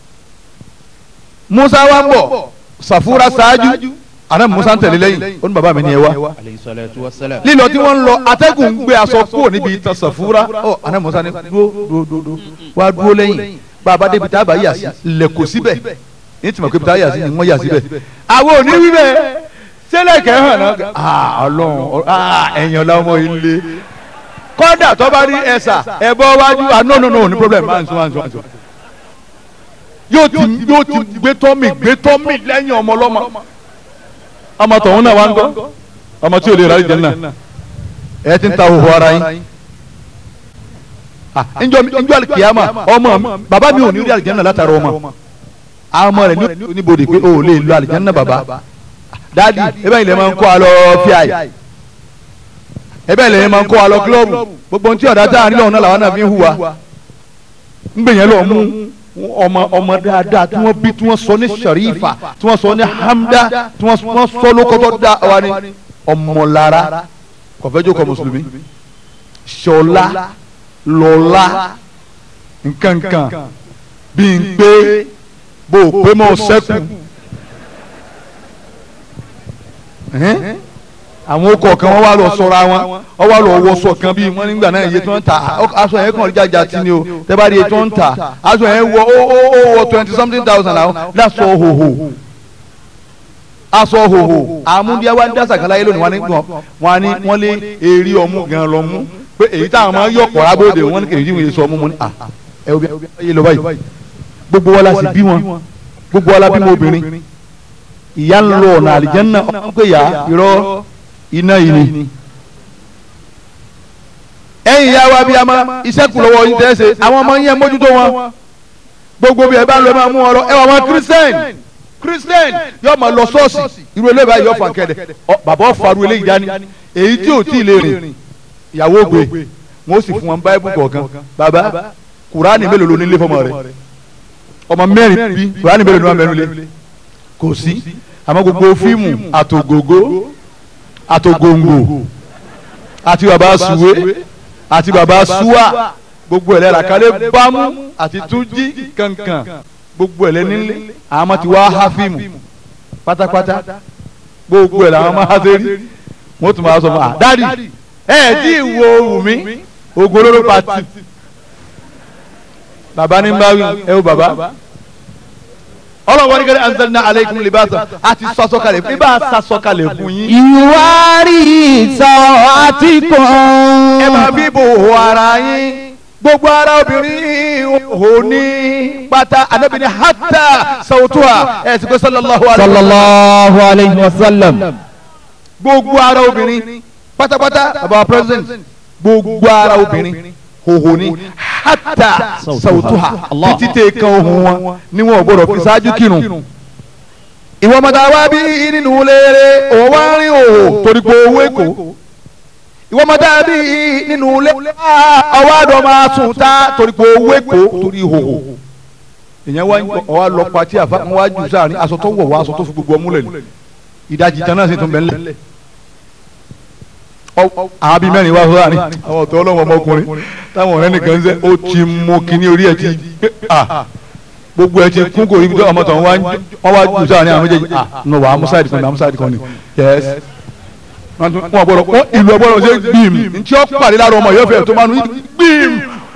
musa wa ń bọ̀ sàfúrà ṣáájú anabi musa ń tẹ̀lé lẹ́yìn ó ní bàbá mi ni ẹ wá lílọ tí wọ́n ń lọ atẹ́gùn ń gbé aṣọ kúrò níbi ìtàn sàfúrà ọ anabi musa ni dúró dúró dúró wá dúró lẹ́yìn bàbá débi tá a bá yà sí lẹ̀kọ́ síbẹ̀ ní tìmọ̀ pé bí tá a yà sí ni wọ́n yà síbẹ̀ àwọn ò ní wí bẹ́ẹ̀ sẹ́lẹ̀ kẹ́hàn náà ah ọlọ́run ah ẹ̀yàn lọ́mọ ilé kọ́dà tó bá rí ẹ̀sà ẹ̀bọ wájú ah no no no ní problem máa ń sún máa ń sún máa ń sún. yóò ti yóò ti gbé tọ́mì gbé tọ́mì lẹ́yìn ọmọ ọlọ́mọ ọmọ tọ̀hún náà wá ń gbọ́ ọmọ tí ò lè rárí jẹ́ náà ẹ ti ń ta òhò ara yín njọ njọ alikiyama ọmọ bàbá mi ò ní rí alijanna látara ọmọ àwọn ọmọ rẹ ní oníbodè pé o ò lè lo alijanna bàbá dadi ebe ilẹ̀ máa ń kó a lọ fíàì ebe ilẹ̀ máa ń kó a lọ kílọ̀bù gbogbo ohun tí ọ̀dà tá à ń nílò ọ̀nà làwọn náà fi ń hùwà ń gbìyànjú lọ mú ọmọ ọmọ dáadáa tí wọ́n bí tí wọ́n sọ ní sarifa tí wọ́n sọ ní hamda tí wọ́n sọ lókọ́tọ́ dá wa ní ọmọlára kọfẹ́jọ́ kọ mùsùlùmí ṣọlá lọ́lá nkankan bí n pé bó o pé mọ́ sẹ́kù àwọn okọ̀ kan wọ́n wá lọ sọ́ra wọn wọ́n wá lọ wọṣọ kan bíi wọ́n nígbà náà iye tí wọ́n ń ta aṣọ yẹn kàn jájà tí ni o tẹ́bá rí iye tí wọ́n ń ta aṣọ yẹn wọ ó ó ó wọ twenty something thousand àwọn lásọ hòhò aṣọ hòhò àmúdíá wa ń dá sàkálà yẹn lónìí wọn ní wọn ní wọn lé eré ọmú gan lọ mú pé èyí táwọn máa ń yọ ọ̀pọ̀ rábòde wọn ní kèjì ìwé sọ ọmú mu ní à ẹ wo bí ayé lọ báyìí gbogbo wa la sì bí wọn gbogbo wa la bí mo obìnrin ìyá ń lọ ọ̀nà àlìjẹ́nà ọ̀hún pé yà irọ́ iná yìí ni. ẹ̀yin ìyá wa bí a máa iṣẹ́ kù lọ́wọ́ yín tẹ́ ṣe àwọn ọmọ yẹn mójútó wọn gbogbo bí ẹ bá ń lọ ẹ máa mú wọn lọ ẹ wà wọn christian christian yóò máa lọ ṣọ́ọ̀ṣì irú eléyìí báyìí yóò fà kẹ́dẹ̀ bàbá ọ̀faru eléyìí dání èyí tí ò tí ì lè rìn ìyàwó gbé wọn ó sì fún wọn báyìí kọ̀ọ̀kan bàbá kùránì mélòó ló nílé fọmọ rẹ ọmọ mẹ́rin bí kùránì mélòó ló wà mẹ́rin lé kò sí àmọ́ gbogbo fíìmù àtògògó àtògòǹgò àti bàbá suwe àti bàbá suwa gbogbo ẹ̀lẹ́ làkàlẹ̀ bámú àti túnjí kankan gbogbo ẹ̀lẹ́ nílé àwọn ọmọ ti wá há fíìmù pátápátá gbogbo ẹ̀lẹ́ àwọn ọmọ há sẹ́rí wọ́n tún máa sọ fún wa dádì ẹ̀ tí ì wo wùmí ogun olóró pati bàbá ní báwí ẹ wo bàbá ọlọ́wọ́ ní kẹ́lẹ́ anzalna aleikum libasa a ti sasọ́kalẹ̀ fún ibà sasọ́kalẹ̀ fún yín. ìwárí ìsọ̀ àti kan. ẹ máa bí bò ó ara yín gbogbo ara obìnrin ò ní pátá anabi ni hata sawutuwa ẹ ti pé sallallahu alayhi wa sallam. sallallahu alayhi wa sallam. gbogbo ara obìnrin pátápátá baba president gbogbo ara obìnrin hoho ni hata sawutuha títí tẹ kan ohun wọn ni wọn ò gbọdọ̀ fi ṣáájú kírun. ìwọ mọ̀tà wá bí nínú léèrè òun wá rí òhò torí pé owó èkó. ìwọ mọ̀tà bí nínú léèrè ọwọ́ àdó máa sùn tá torí pé owó èkó torí òhò. ìyẹn wá ọwọ́ lọ pàtí àfa wọn wá jù sáà ní aṣọ tó wọ̀ wá aṣọ tó fi gbogbo ọmú lẹ̀ ní. ìdajì tán náà sì tún bẹ̀ ńlẹ̀ àwọn bíi mẹ́rin wá fún wa ní àwọn ọ̀tọ̀ ọlọ́wọ́ ọmọkùnrin táwọn ọ̀rẹ́ nìkan ń sẹ́ ó ti mú kíní orí ẹ̀ ti gbé à gbogbo ẹ̀ ti kún kò rí ọmọ tó wọ́n wá jù sáà ní àwọn méjèèjì à nù wà amúsáìdì kan ní amúsáìdì kan ní yẹs wọn gbọ́dọ̀ wọn ìlú ọgbọ́dọ̀ ṣe gbìm ntí ó pàdé lára ọmọ yọfẹ tó máa ń gbìm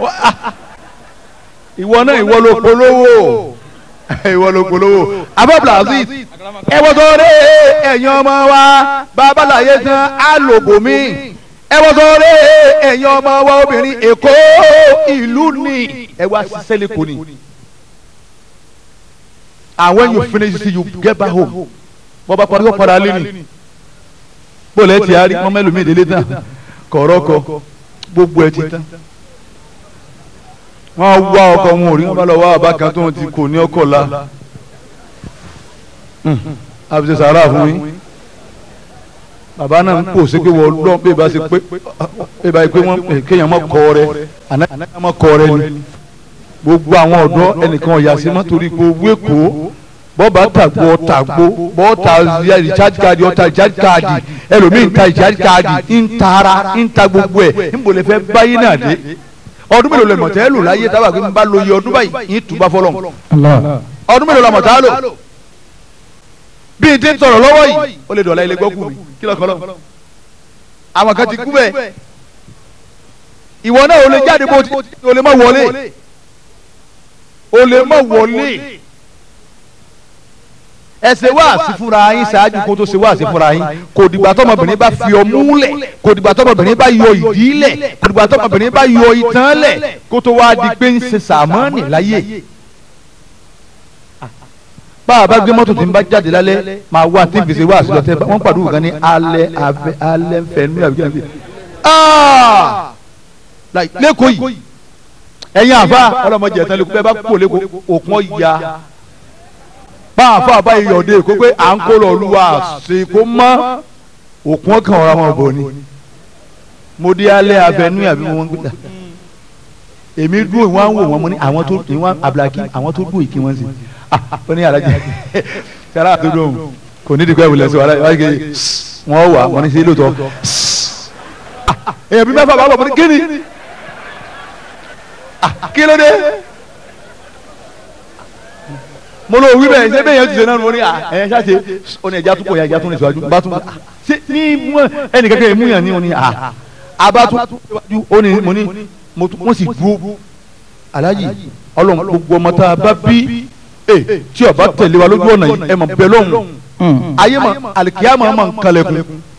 ìwọ náà ìwọ ló polówó ìwọ ló polówó abọ́bla aziz ẹ wọ́n sọ rẹ ẹ̀yin ọmọ wa babaláyé tán á lò bòmí ẹ wọ́n sọ rẹ ẹ̀yin ọmọ wa obìnrin èkó ìlú ni ẹ wá ṣiṣẹ́ lẹ́kọ̀ọ́ ni and when you finish see you get back home bọ́ bá parí kó padà lé ni bó lẹ́ ti àárí wọ́n mẹ́lòmíì délé tán kọ̀rọ̀kọ̀ gbogbo ẹ ti tán wọ́n wá ọkọ wọn ò rí wọn bá lọ wá àbá kan tó ń ti kò ní ọkọ̀ la àbíṣe sàárà fún yín bàbá náà ń pò sí pé wọ́n lọ́n pé bá ṣe pé pé bá ṣe pé wọ́n kéèyàn mọ́ kọ́ rẹ àná mọ́ kọ́ rẹ ni gbogbo àwọn ọ̀dọ́ ẹnìkan ọ̀yà sí mọ́ torí pé owó èkó bọ́ọ̀bà tàgbó ọ̀tàgbó bọ́ọ̀tà recharge card ọ̀tà recharge card ẹlòmíì ń ta recharge card ń tara ń ta gbogbo ẹ̀ ń bò lè fẹ́ báyìí náà dé ọdún mélòó lè mọ̀tẹ́ lò láyé tábà pé n bá lo iye ọdún báyìí yín tùbá fọlọ́ ọdún mélòó la mọ̀tá lò bí n ti ń sọ̀rọ̀ lọ́wọ́ yìí ó lè dọ̀la ilé gbọ́kù mi kí lọ́kọ́ lọ́ àwọn kan ti kú bẹ́ẹ̀ ìwọ náà ò lè jáde bó ti ò lè má wọlé ò lè má wọlé ẹ ṣe wáàsí fúnra yín ṣáájú kó tó ṣe wáàsí fúnra yín kò dìgbà tọmọbìnrin bá fi ọmú lẹ̀ kò dìgbà tọmọbìnrin bá yọ ìdí lẹ̀ kò dìgbà tọmọbìnrin bá yọ ìtàn lẹ̀ kó tó wá di pé ń ṣe sàmọ́ọ̀nì láyé bá a bá gbé mọ́tò tí ń bá jáde lálẹ́ máa wá tí n fi ṣe wáàsí lọ tẹ́ wọ́n pàdé òkan ní alẹ́ abẹ́ alẹ́ nfẹ̀ẹ́nu àbí kí n fi lẹ́kọ̀ọ́ yìí ẹ̀yin àfa ọlọ́mọdé ẹ̀tàn lẹ́kọ̀ọ́ bẹ́ẹ̀ bá kó lẹ́kọ̀ọ́ òkun ọ̀ya bá àfa bá iyọ̀dé kó pé à ń kó lọ olúwa ṣe kó mọ́ òkun ọkàn ọ̀rọ̀ ọmọ bò ni mo dé alẹ́ abẹ́nú àbí mo wọ́n gbé ta èmi dúró ìwọ̀n wò wọ́n mo ní àwọn tó ìwọ̀n abdulhaki àwọn tó dúró ìkí wọ́n sí ó ní alájẹ sára tó dùn kò ní dìgbà ìwòlẹ̀ sí wàhálà wáyé wọ́n wà wọ́n ní sí lóòótọ́ èèyàn bí mẹ́fà bá bọ̀ mo ní kí ni kí ló dé mo lọ wí bẹ́ẹ̀ ṣé bẹ́ẹ̀ yẹn ti ṣe náà mo ní ẹ̀yẹ ṣáṣe ó ní ẹja tó pọ̀ ya ẹja tó ní ìṣòwájú bá tún ṣe ní ẹnì kankan yẹn mú yàn ní ó ní abátú ó ní mo ní mo sì dúró alájì ọlọ́run gbogbo ọmọ tá a bá bí tí ọba tẹ̀lé wa lójú ọ̀nà yìí ẹ mọ̀ bẹ́ẹ̀ lọ́hùn ayé mọ̀ alikiyama mọ̀ nkàlẹ̀kùn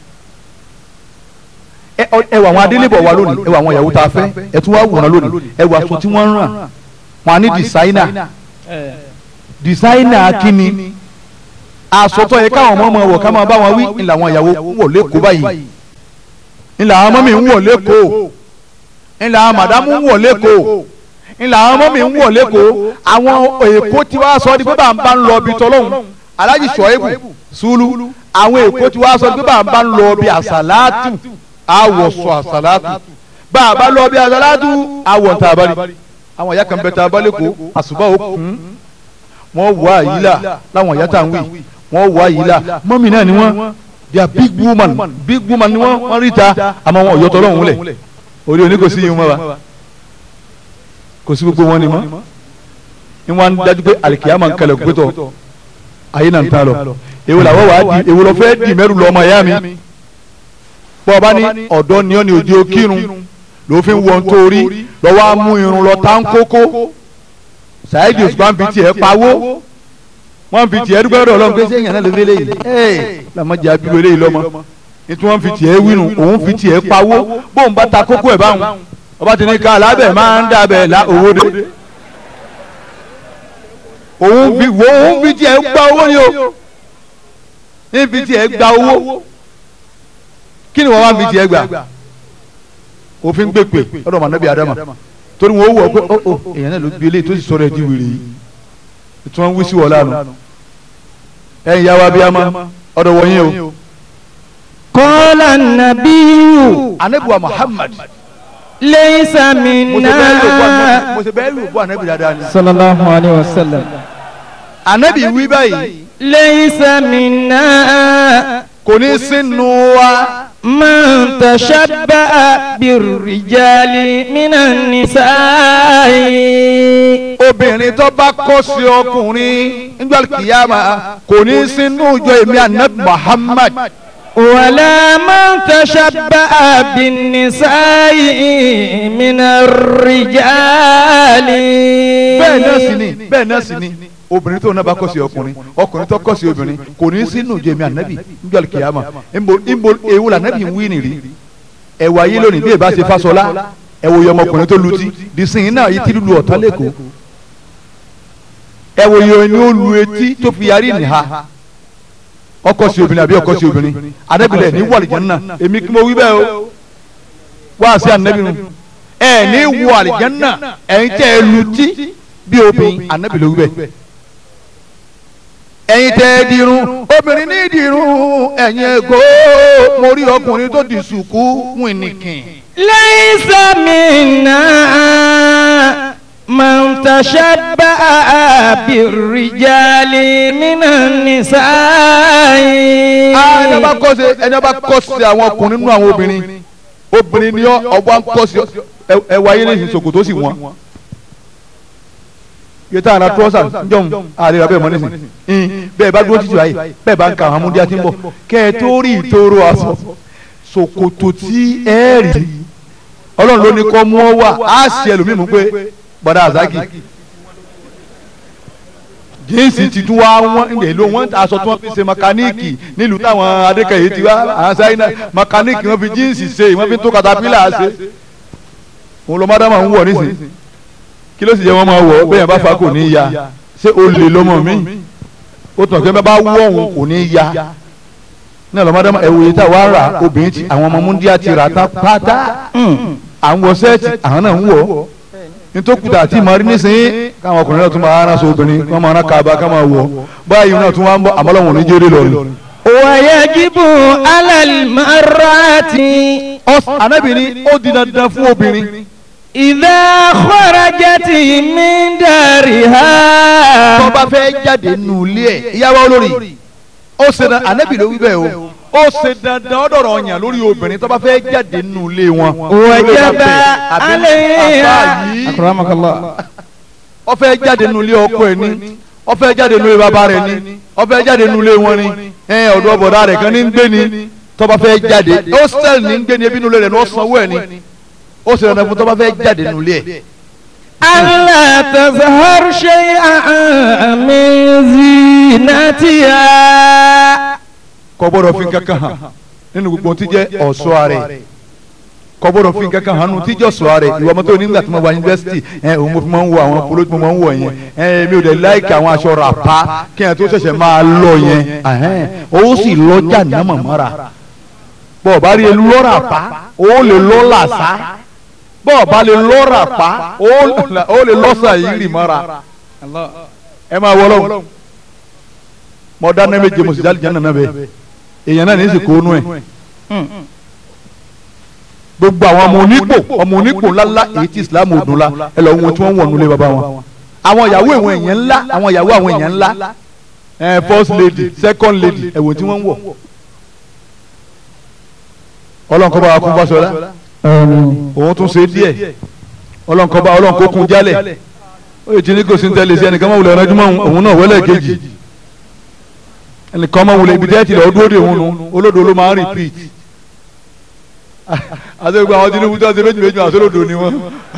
ẹ wà àwọn adélébọ̀ wa lónìí ẹ wà àwọn ìyàwó tá a fẹ́ ẹ tún wá wòran lónìí ẹ wà aṣọ tí wọ́n ń ràn wọn á ní dìsáínà dìsáínà kínni àsọtọ̀ yẹ káwọn ọmọ ọmọ wọ̀ ká máa bá wọn wí ńlá àwọn ìyàwó ń wọ̀ lẹ́kọ̀ọ́ báyìí ńlá àwọn ọmọ mi ń wọ̀ lẹ́kọ̀ọ́ ńlá àwọn màdámù ń wọ̀ lẹ́kọ̀ọ́ ńlá àwọn ọmọ mi ń wọ̀ lẹ́kọ̀ọ́ àwọn èkó tí wàá sọ di pé bá ń bá ń lọ ibi tọ́lọ́hún alájì sọ̀ẹ́bù sùúlù àwọn èkó tí wàá sọ di pé bá ń bá ń lọ ibi àsàlátù àwọ̀ sọ àsàlátù bá a bá lọ ibi àsàlátù àwọ̀ ntà abali àwọn ìyá kan bẹ ta abalẹ̀ kó àsùbá òkun wọ́n wọ àyílà láwọn ìyá tá à ń wí wọ́n wọ àyílà mọ́mì náà ni wọ́n they are big woman big woman ni wọ́n wọ́n rí ta àmọ́ wọn ọ̀yọ́tọ̀ lọ́hùn lẹ̀ orí oní kò sí yín mọ́ wa kò sí gbogbo wọn ni mọ́ ni wọ́n á dájú pé alikiyama ń kalẹ̀ gbẹ́tọ̀ ayé náà ń ta lọ èwo làwọn wà á di èwo lọ fẹ́ di mẹ́rù lọ́mọ ẹ̀yà mi bọ́ ọba ní ọ̀dọ́ ni ọ́ ni òjò kírun lófin wọ́n torí lọ́wọ́ á mú irun lọ tá ń kókó ṣáìdì òṣùpá ń fi tiẹ̀ pawó wọ́n fi tiẹ̀ dúpẹ́ lọ́dọ̀ ọlọ́run pé sẹ́yìn náà ló fi léyìí ẹ̀ làmọ́jà abúlé léyìí lọ́mọ nítorí wọ́n fi tiẹ̀ wínú òun fi tiẹ̀ pawó bóun bá ta kókó ẹ̀ báwọn ọba tí ní ká alábẹ̀ máa ń dàbẹ̀ la owó dé òun fi wo òun fi tiẹ̀ gba owó ni o ní fi tiẹ̀ gba owó kí ni wọ́n wá fi tiẹ̀ gbà òfin gbèpè ọ̀dọ̀ mọ̀nàbí adama torí wọn ó wọ pé ó ó èèyàn náà ló gbé eléyìí tó sì sọ̀rọ̀ ẹ̀ di wèrè yìí tí wọ́n ń wí sí wọ̀ lánàá ẹ̀yin yá wa bí a ma ọ̀dọ̀ wọ̀nyí o. Qala nabiyu anabiwa Muhammad laysa mo ṣe bẹ́ẹ̀ lò bọ́ minna. anabi mo ṣe bẹ́ẹ̀ lò bọ́ anabi dáadáa ni. Sallallahu alayhi wa sallam. anabi wí báyìí Laysa minna. kò ní sínú wa Man tashabba'a birrijali minan nisa'i. obìnrin tó bá kọ́ sí ọkùnrin nígbà kìyàmà kò ní sínú ìjọ èmi anabi Muhammad ولا من تشبع بالنساء من الرجال bẹ́ẹ̀ náà sì ni bẹ́ẹ̀ náà sì ni obìnrin tó náà bá kọ́ sí ọkùnrin ọkùnrin tó kọ́ sí obìnrin kò ní sínú ìjọ èmi anabi nígbà kìyàmà nbo nbo ewu la anabi ń wí nìrí ẹ̀wà yìí lónìí bí ẹ bá ṣe fásọlá ẹ̀wò yìí ọmọkùnrin tó lutí dìsìn náà yìí ti lulu ọ̀tá lẹ́kọ̀ọ́ ẹ̀wò yìí ni ó lu etí tó fi yarí nìha ọkọ sí obìnrin àbí ọkọ sí obìnrin adábìlẹ̀ ní wàlìjẹ́ náà èmi kí mo wí bẹ́ẹ̀ o wá sí anabi nu ẹ ní wọ àlìjánná ẹ̀yin tẹ́ ẹ lutí bí obìnrin anabi ló wí bẹ́ẹ̀ ẹ̀yin tẹ́ ẹ dirun obìnrin ní dirun ẹ̀yin ẹ̀gọ́ mo rí ọkùnrin tó di sùkú wìnìkìn. ليس منا من تشبع بالرجال من النساء ẹni ọba kọ́ sí ẹni ọba kọ́ sí àwọn ọkùnrin nínú àwọn obìnrin obìnrin ni ọba ń kọ́ sí ẹwà ayé lẹ́sìn ṣòkòtò sí wọn. yẹtà àná trọ́sà njọ́n àríra bẹ́ẹ̀ mọ́ nísìn bẹ́ẹ̀ bá dúró títí ayé bẹ́ẹ̀ bá ń ka àwọn amúdíá tí ń bọ̀ kẹ́ ẹ tó rí ìtòrò aṣọ ṣòkòtò tí ẹ rí ọlọ́run ló ní kọ́ mú ọ wà á ṣe ẹlòmíì mú pé bọ́dà àzákì jíǹsì ti tún wá wọn ǹdẹ̀ ló wọn aṣọ tí wọ́n fi ṣe mẹkáníìkì nílùú táwọn adékèyí ti wá àwọn sáyẹnà mẹkáníìkì wọ́n fi jíǹsì ṣe wọ́n fi tó katapila ṣe òun lọ mádàmà ń wọ̀ nísìn kí ló sì jẹ́ wọ́n máa wọ̀ bẹ́ẹ̀ bá fa kò ní í ya ṣé o lè lọ́mọ mi ó tàn kí wọ́n bá wọ̀ òun kò ní í ya náà lọ mádàmà ẹ̀wò yìí tá wàá rà obìnrin ti àwọn ọmọ múndíá ti rà tán pátá àwọn sẹ́ẹ̀tì àwọn náà ń wọ̀ nítòkùtà àti ìmọ̀rí nísìnyí káwọn ọkùnrin náà tún máa rán aṣọ obìnrin kí wọ́n máa rán kaba ká máa wọ̀ báyìí náà tún wá ń bọ̀ àmọ́lọ́wọ̀n ní jẹ́rẹ́ lọ́rùn. ويجب على المرأة Ànábì ní ó di dandan fún obìnrin إذا خرجت من دارها tó bá fẹ́ jáde nù ilé ẹ̀ ìyàwó olórí ó ṣe dandan Ànábì ló wí bẹ́ẹ̀ o ó ṣe dandan ó dọ̀rọ̀ ọ̀yàn lórí obìnrin tó bá fẹ́ jáde nù ilé wọn. وجب Àbí عليها àbá yìí أكرمك الله ó fẹ́ jáde nù ilé ọkọ ẹ̀ ní ó fẹ́ jáde nù ilé bàbá rẹ̀ ní ó fẹ́ jáde nù ilé wọn ní ẹ ọ̀dọ̀ bọ̀dá rẹ̀ kan ní ń gbé ní tó bá fẹ́ jáde hostel ní ń gbé ní ebi nù ilé rẹ̀ ní ó sanwó ẹ̀ ní ó ṣe dandan fún tó bá fẹ́ jáde nù ilé ẹ̀. ألا تظهر شيئا من زينتها kò gbọ́dọ̀ fi kankan hàn nínú gbogbo ohun tí jẹ́ ọ̀ṣọ́ rẹ̀ kò gbọ́dọ̀ fi kankan hàn nínú tí jẹ́ ọ̀ṣọ́ rẹ̀ ìwọ ọmọ tó nígbà tí mo wà yunifásitì ẹ òun mo fi máa ń wọ àwọn polo tí mo máa ń wọ yẹn ẹ mi ò dẹ̀ láìkì àwọn aṣọ ràpá kí ẹ tó ṣẹ̀ṣẹ̀ máa lọ yẹn ẹhẹ́n, ó sì lọ́jà náà mọ̀mọ́ra bọ́ọ̀ bá rí elu lọ́ra pa ó lè lọ́ làṣá bọ́ọ̀ bá lè lọ́ra pa ó lè lọ́sà yìí rì mọ́ra ẹ máa wọ lọ́wọ́ mọ dáná méje mo sì jáde jẹ́ nànà bẹ́ẹ̀ èèyàn náà ní í sì kó nú ẹ̀ gbogbo àwọn ọmọ onípò ọmọ onípò ńláńlá èyí tí islam ò dùn la ẹ lọ wọn tí wọn wọ̀ nulẹ̀ bàbá wọn àwọn ìyàwó àwọn èèyàn ńlá àwọn ìyàwó àwọn èèyàn ńlá ẹ first lady second lady ẹ wò tí wọ́n ń wọ̀ ọlọ́nkọ́ba wa kún Fáṣọlá òun tún ṣe díẹ̀ ọlọ́nkọ́ba ọlọ́nkọ́ kún jálẹ̀ ó yẹ tí ní kò sí ní tẹ́lẹ̀ sí ẹnìkan máa wulẹ̀ ẹ̀rọ òun náà wọlé kejì ẹnìkan máa wulẹ̀ ibi tẹ́tì lọ́ọ́ dúró de òun nu olódo ló máa ń repeat àti gbogbo àwọn Tinubu tó ń ṣe méjì méjì àti olódo ni wọn.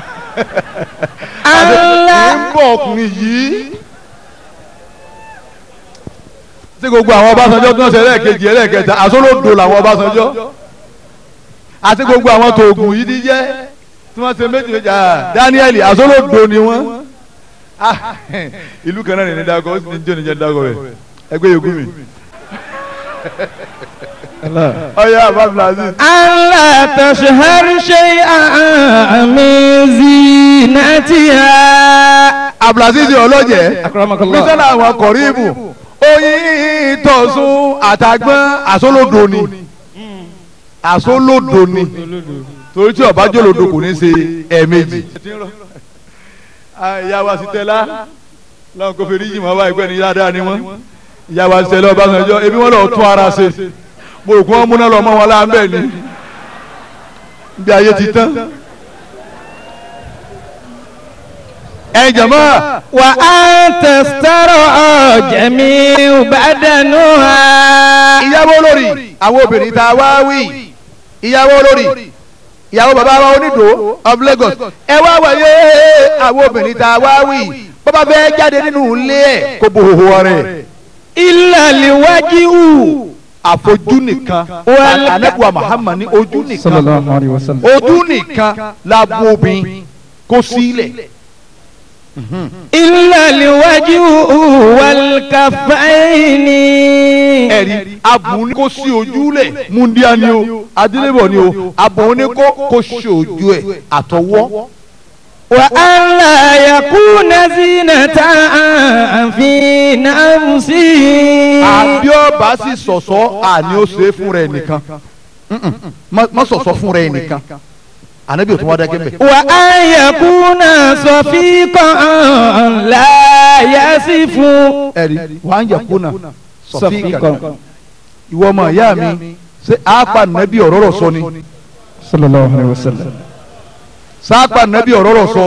àti ń bọ̀ ọkùnrin yìí tí gbogbo àwọn Ọbásanjọ́ tó ń ṣe ẹlẹ́ẹ̀kejì ẹlẹ́ẹ̀kẹta àti olódo làwọn Ọbásanjọ́ àti gbogbo àwọn tóògùn yìí ti jẹ́ tí wọ́n ṣe méjì méjì Daniel àti olódo ni wọ́n ìlú kan náà ní dákọ̀ ó sì ní jẹ́ níjẹ́ dákọ̀ rẹ̀ ẹgbẹ́ yòókù mi. ọyọ abdulaziz. ألا تشهر شيئا من زينتها abdulaziz ọlọ́jẹ̀ أكرمك الله mísọ́nà àwọn kọ̀ríbù oyin tọ̀sùn àtàgbọ́n àsólódò ni àsólódò ni torí tí ọba jòlódò kò ní ṣe ẹ̀ẹ̀mejì. ìyá wa sì tẹ́lá lọ́wọ́n kò fèrè yìí mọ́ wá ìgbẹ́ ni dáadáa ni wọ́n ìyá wa sì tẹ́lá Ọbásanjọ́ ebi wọ́n lọ tún ara ṣe mo rò pé wọ́n múná lọ mọ́ wọn láńbẹ́ ni bí ayé ti tán. ẹ jàmọ́ وأن تسترعى جميع بدنها ìyàwó olórí àwọn obìnrin tá a wá wí ìyàwó olórí ìyàwó bàbá wa onídò of Lagos ẹ wá wáyé àwọn obìnrin tá a wá wí bàbá fẹ́ jáde nínú ilé ẹ̀ kó bo òhò rẹ̀ إلا الوجه àfojú nìkan Wal- anabuwa Muhammad ní ojú صلى nìkan الله عليه وسلم ojú nìkan la bo obìnrin kó sílẹ̀ إلا الوجه والكفين ẹ̀rí abùn ní kó sí ojú lẹ̀ múndíá ni o adélébọ̀ ni o abùn ní kó kó sí ojú ẹ̀ àtọwọ́ وأن لا يكون زينة في نفسه àbí ọba sì sọ̀sọ́ àní ó ṣe é fún rẹ̀ nìkan Mm-mm. má má sọ̀sọ́ fún rẹ̀ nìkan ànábì ò tún wá dákẹ́ mbẹ́. وأن يكون صفيقا لا يصف ẹ̀rí wàá ń yàkú náà sọ̀fíìkà ìwọ ọmọ ìyá mi ṣé àápa nàbí ọ̀rọ̀ rọ̀ sọ ni صلى الله عليه وسلم sáàpà nàbí ọ̀rọ̀ rọ̀ sọ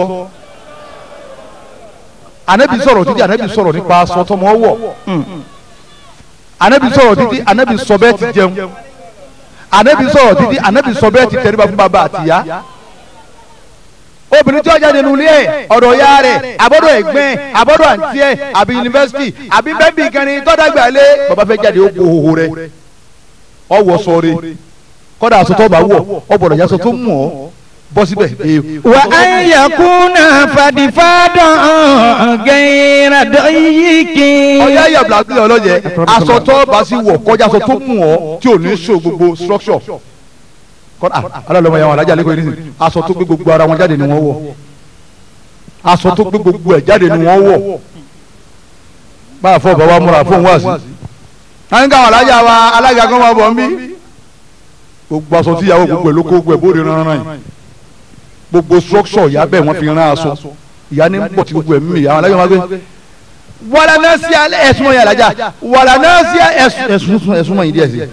ànábì sọ̀rọ̀ títí ànábì sọ̀rọ̀ nípa aṣọ tọmọ wọ̀ ànábì sọ̀rọ̀ títí ànábì sọ bẹ́ẹ̀ ti jẹun ànábì sọ̀rọ̀ títí ànábì sọ bẹ́ẹ̀ ti tẹríba fún bàbá àtìyá obìnrin tí ó jáde nínú ilé ẹ̀ ọ̀dọ̀ ya rẹ̀ àbọ̀dọ̀ ẹ̀gbẹ́ ẹ̀ àbọ̀dọ̀ àǹtí ẹ̀ àbí yunifásitì àbí bẹ́ẹ̀bì kan ní tọ́dàgbà lé bàbá fẹ́ jáde ó kó hoho rẹ̀ ọwọ́ sọ̀rọ̀ kọ́dà aṣọ tó bá wọ̀ ọ̀bọ̀dọ̀ yasọ tó mú ọ bọ́ síbẹ̀ ee وأن يكون فدفادا غير ضيق ọ̀yá ìyàbùlà bí ọlọ́yẹ aṣọ tó bá sí wọ̀ kọjá aṣọ tó mú ọ tí ò ní so gbogbo structure kọ́dà alálọ́mọ yàwọn alájà lẹ́kọ̀ọ́ yìí nìyí aṣọ tó gbé gbogbo ara wọn jáde ni wọ́n wọ̀ aṣọ tó gbé gbogbo ẹ̀ jáde ni wọ́n wọ̀ báyà fọ́ bàbá múra fóun wá sí. káyọ̀ káwọn alájà wa alága kan máa bọ̀ ń bí gbogbo aṣọ tí ìyàwó gbogbo ẹ̀ ló kó gbogbo ẹ̀ bóde rán rán yìí gbogbo structure ìyá bẹ́ẹ̀ wọ́n fi rán aṣọ ìyá ní pọ̀ tí gbogbo ẹ̀ mímì àwọn alájà máa gbé wàlà náà sí alẹ́ ẹ̀sùn mọ̀ yẹn alájà wàlà náà sí ẹ̀sùn ẹ̀sùn mọ̀ yìí díẹ̀ sí.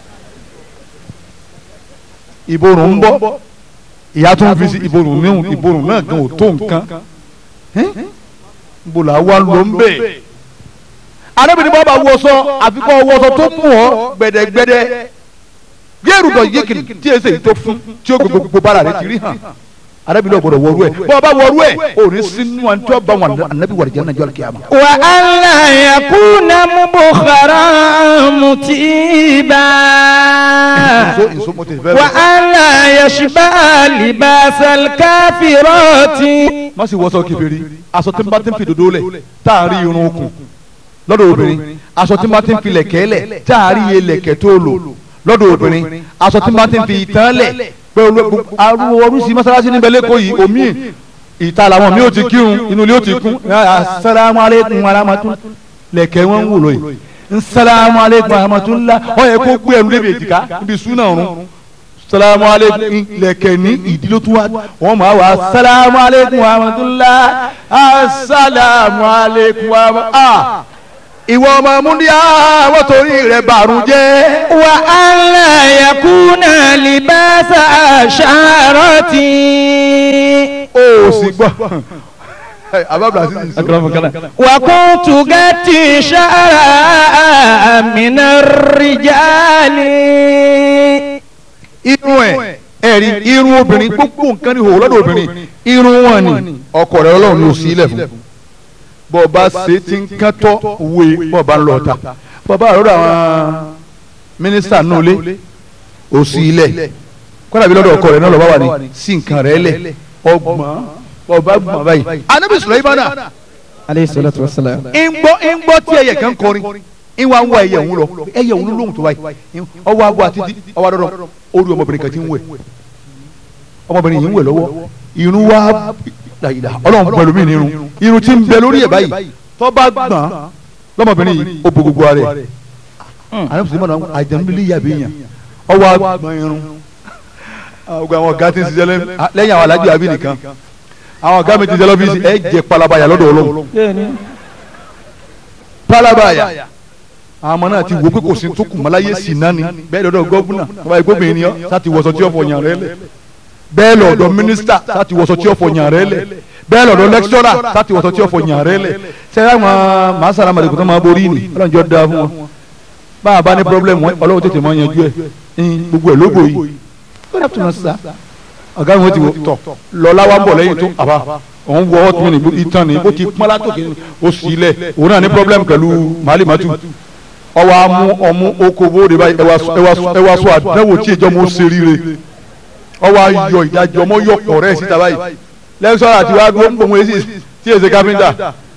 ìborùn ń bọ̀ ìyá tó ń fi sí ìborùn níhùn ìborùn náà gan ò tó nǹkan níbo là wá ló ń bẹ̀. arábìnrin bá bá wọṣọ àfikún wọṣọ tó mú ọ gbẹdẹgbẹdẹ gẹ́rù bọ̀ yékìlì tí èsè yìí tó fún tí ó gbogbo gbogbo bára rẹ ti rí hàn arábìnrin ọ̀gbọ̀dọ̀ wọ̀rú ẹ̀ bọ́ ọ bá wọ̀rú ẹ̀ ò ní sínú àti tí wọ́n bá wọn ànábì wà lìjẹ́ nàìjíríà kìí àmà. وأن لا يكون مبخرا متيبا Èso èso mo ti fẹ́ lọ. وأن لا يشبع لباس الكافرات má sì wọ́sọ kìfèrí aṣọ tí n bá ti ń fi dòdó lẹ̀ tá a rí irun okùn lọ́dọ̀ obìnrin aṣọ tí n bá ti ń fi lẹ̀kẹ́ lẹ̀ tá a rí iye lẹ̀kẹ́ tó lò lọ́dọ̀ obìnrin aṣọ tí n bá ti ń fi ìtàn lẹ̀ pé arúgbó oríṣi mọ́sálásí níbẹ̀ lẹ́kọ̀ọ́ yìí omi ìta làwọn mi ò ti kírun inú ilé ò ti kún asalaamu aleykum aramatu lẹ̀kẹ́ wọn ń wò lóye nsalamu aleykum aramatulah ọ yẹ kó gbé ẹnu débi èjìká níbi súnà ọ̀run salamu aleykum lẹ̀kẹ̀ ní ìdílé tó wá wọn máa wà salamu aleykum aramatulah asalamu aleykum aramatulah ìwọ ọmọ múndíá wọ́n torí rẹ̀ bàrún jẹ́. وأن لا يكون لباس أشعرة ó sì gbọ́ abábla sí ìsọ. وكنت قتي شعرا من الرجال irun ẹ̀ ẹ̀rí irun obìnrin gbogbo nǹkan ní ìhòòhò lọ́dọ̀ obìnrin irun wọn ni ọkọ rẹ̀ ọlọ́run ló sí ilẹ̀ fún bọ́ ọba ṣe ti ń kẹ́tọ́ wé bọ́ ọba ń lọ ọ̀tá bọ́ ọba àrọ́dọ̀ àwọn mínísítà náà lé ó sí ilẹ̀ kọ́dà bí lọ́dọ̀ ọkọ rẹ̀ náà lọ́ba wà ní sí nǹkan rẹ̀ lẹ̀ ọgbọ̀n ọba gbọ̀n báyìí. anabi sulaimana عليه الصلاة والسلام ń gbọ́ ń gbọ́ tí ẹyẹ kan kọrin ń wá ń wá ẹyẹ òun lọ ẹyẹ òun lóhùn tó báyìí ọwọ́ abọ́ àti ọwọ́ adọ́dọ́ orí ọmọbìnrin kan ti ń wẹ̀ ọmọbìnrin yìí ń wẹ̀ lọ́wọ́ irun wá dàyìdà ọlọ́run pẹ̀lú mi nírun irun ti ń bẹ lórí ẹ̀ báyìí tó bá gbọ̀n lọ́mọbìnrin yìí ó bo gbogbo ara ẹ̀ àná fún mi náà àjẹmílẹ̀ yàbí yàn ọwọ́ agbọ̀n irun àwọn àwọn ọ̀gá ti ń ṣiṣẹ́ lẹ́yìn àwọn alájọ àbí nìkan àwọn ọ̀gá mi ti ṣiṣẹ́ lọ́fíìsì ẹ̀ jẹ́ palabaya lọ́dọ̀ ọlọ́run palabaya àwọn ọmọ náà ti wo pé kò sí tó kù mọ́láyé sí náà ni bẹ́ẹ̀ lọ́dọ̀ gọ́vùnà ọba ìgbóbìnrin ni ọ́ sáti wọ̀sọ̀ tí ó fọ yàn rẹ lẹ̀ bẹ́ẹ̀ lọ́dọ̀ mínísítà sáti wọ̀sọ̀ tí ó fọ yàn rẹ lẹ̀ bẹ́ẹ̀ lọ́dọ̀ lẹ́kítọ́rà sáti wọ̀sọ̀ tí ó fọ yàn rẹ lẹ̀ sẹ́yìn àwọn màá sàrà màdìkù tó máa borí ni ọlọ́run jọ da fún wọn bá a bá ní pọ́blẹ́mù wọn ọlọ́run tètè máa yanjú ẹ̀ gbogbo ẹ̀ lógo yìí good afternoon sir ọ̀gá mi wọ́n ti wò tọ̀ lọ́lá wa ń bọ̀ lẹ́yìn tó àbá òun wọ ọ́ tún ní ìtàn ní bó ti pọ́n látòkè ó sì lẹ̀ òun náà ní pọ́blẹ́mù pẹ̀lú màálì màtú ọwọ́ amú ọmú oko bóde báyìí ẹwà sọ àdánwò tí ìjọ mọ̀ ṣe ríire ọwọ́ ayọ̀ ìdájọ́ ọmọ yọ pọ̀ rẹ̀ síta báyìí lẹ́sọ̀rọ̀ àti wàá gbọ́ ń bọ̀ wọ́n èsì tí tí èsè káfíńtà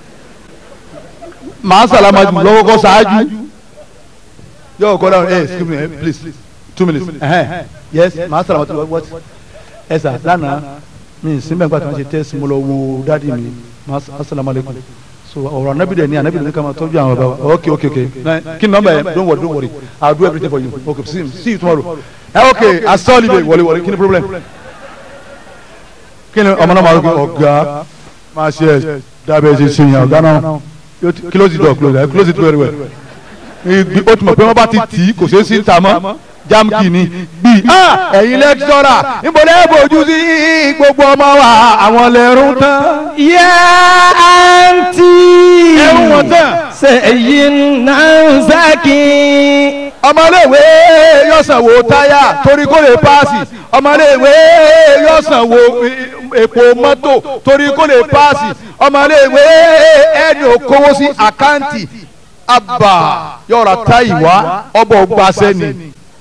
màá sàlámà jù lọ́wọ́ kọ́ ṣáájú yóò kọ́ dáhùn ẹ excuse me eh, please two minutes ẹhẹn yes màá sàlámà jù what ẹ sà lánàá mi sinbẹ̀ nígbà tí wọ́n ṣe test mo lọ wo dáàdi mi màá sàlámà lẹ́kùn so ọ̀rọ̀ anabi dẹ̀ ni anabi dẹ̀ ni kama tọ́jú àwọn bàbá wa ok ok ok Na- kí ni nọ́mbà yẹn don't worry don't worry i will do everything for you okay see, see you tomorrow ẹ ok asọ́ọ̀lì bẹ̀ wọlé wọlé kí ni problem kí ni ọmọ náà máa rò pé ọ̀gá máa ṣe ẹ̀ dábẹ́ ṣe ṣe yàn ọ̀gá náà yóò ti- close the door close it close it very well Igbi- ó ti mọ̀ pé wọ́n bá ti tì í kò ṣeé sí ta mọ́ jamki ni bí ẹ̀yin lẹ́kítọ́rà níbo lẹ́ bójú sí gbogbo ọmọ wa àwọn lẹ́rú tán. يا أنتي ẹ̀rù wọn tán. سيدنا زكي ọmọléèwé yóò sanwó táyà torí kó lè paasi ọmọléèwé yóò sanwó epo mọ́tò torí kó lè paasi ọmọléèwé ẹni òkòwò sí àkáǹtì àbà yóò ra táyì wá ọbọ̀ gbàṣẹ́ ni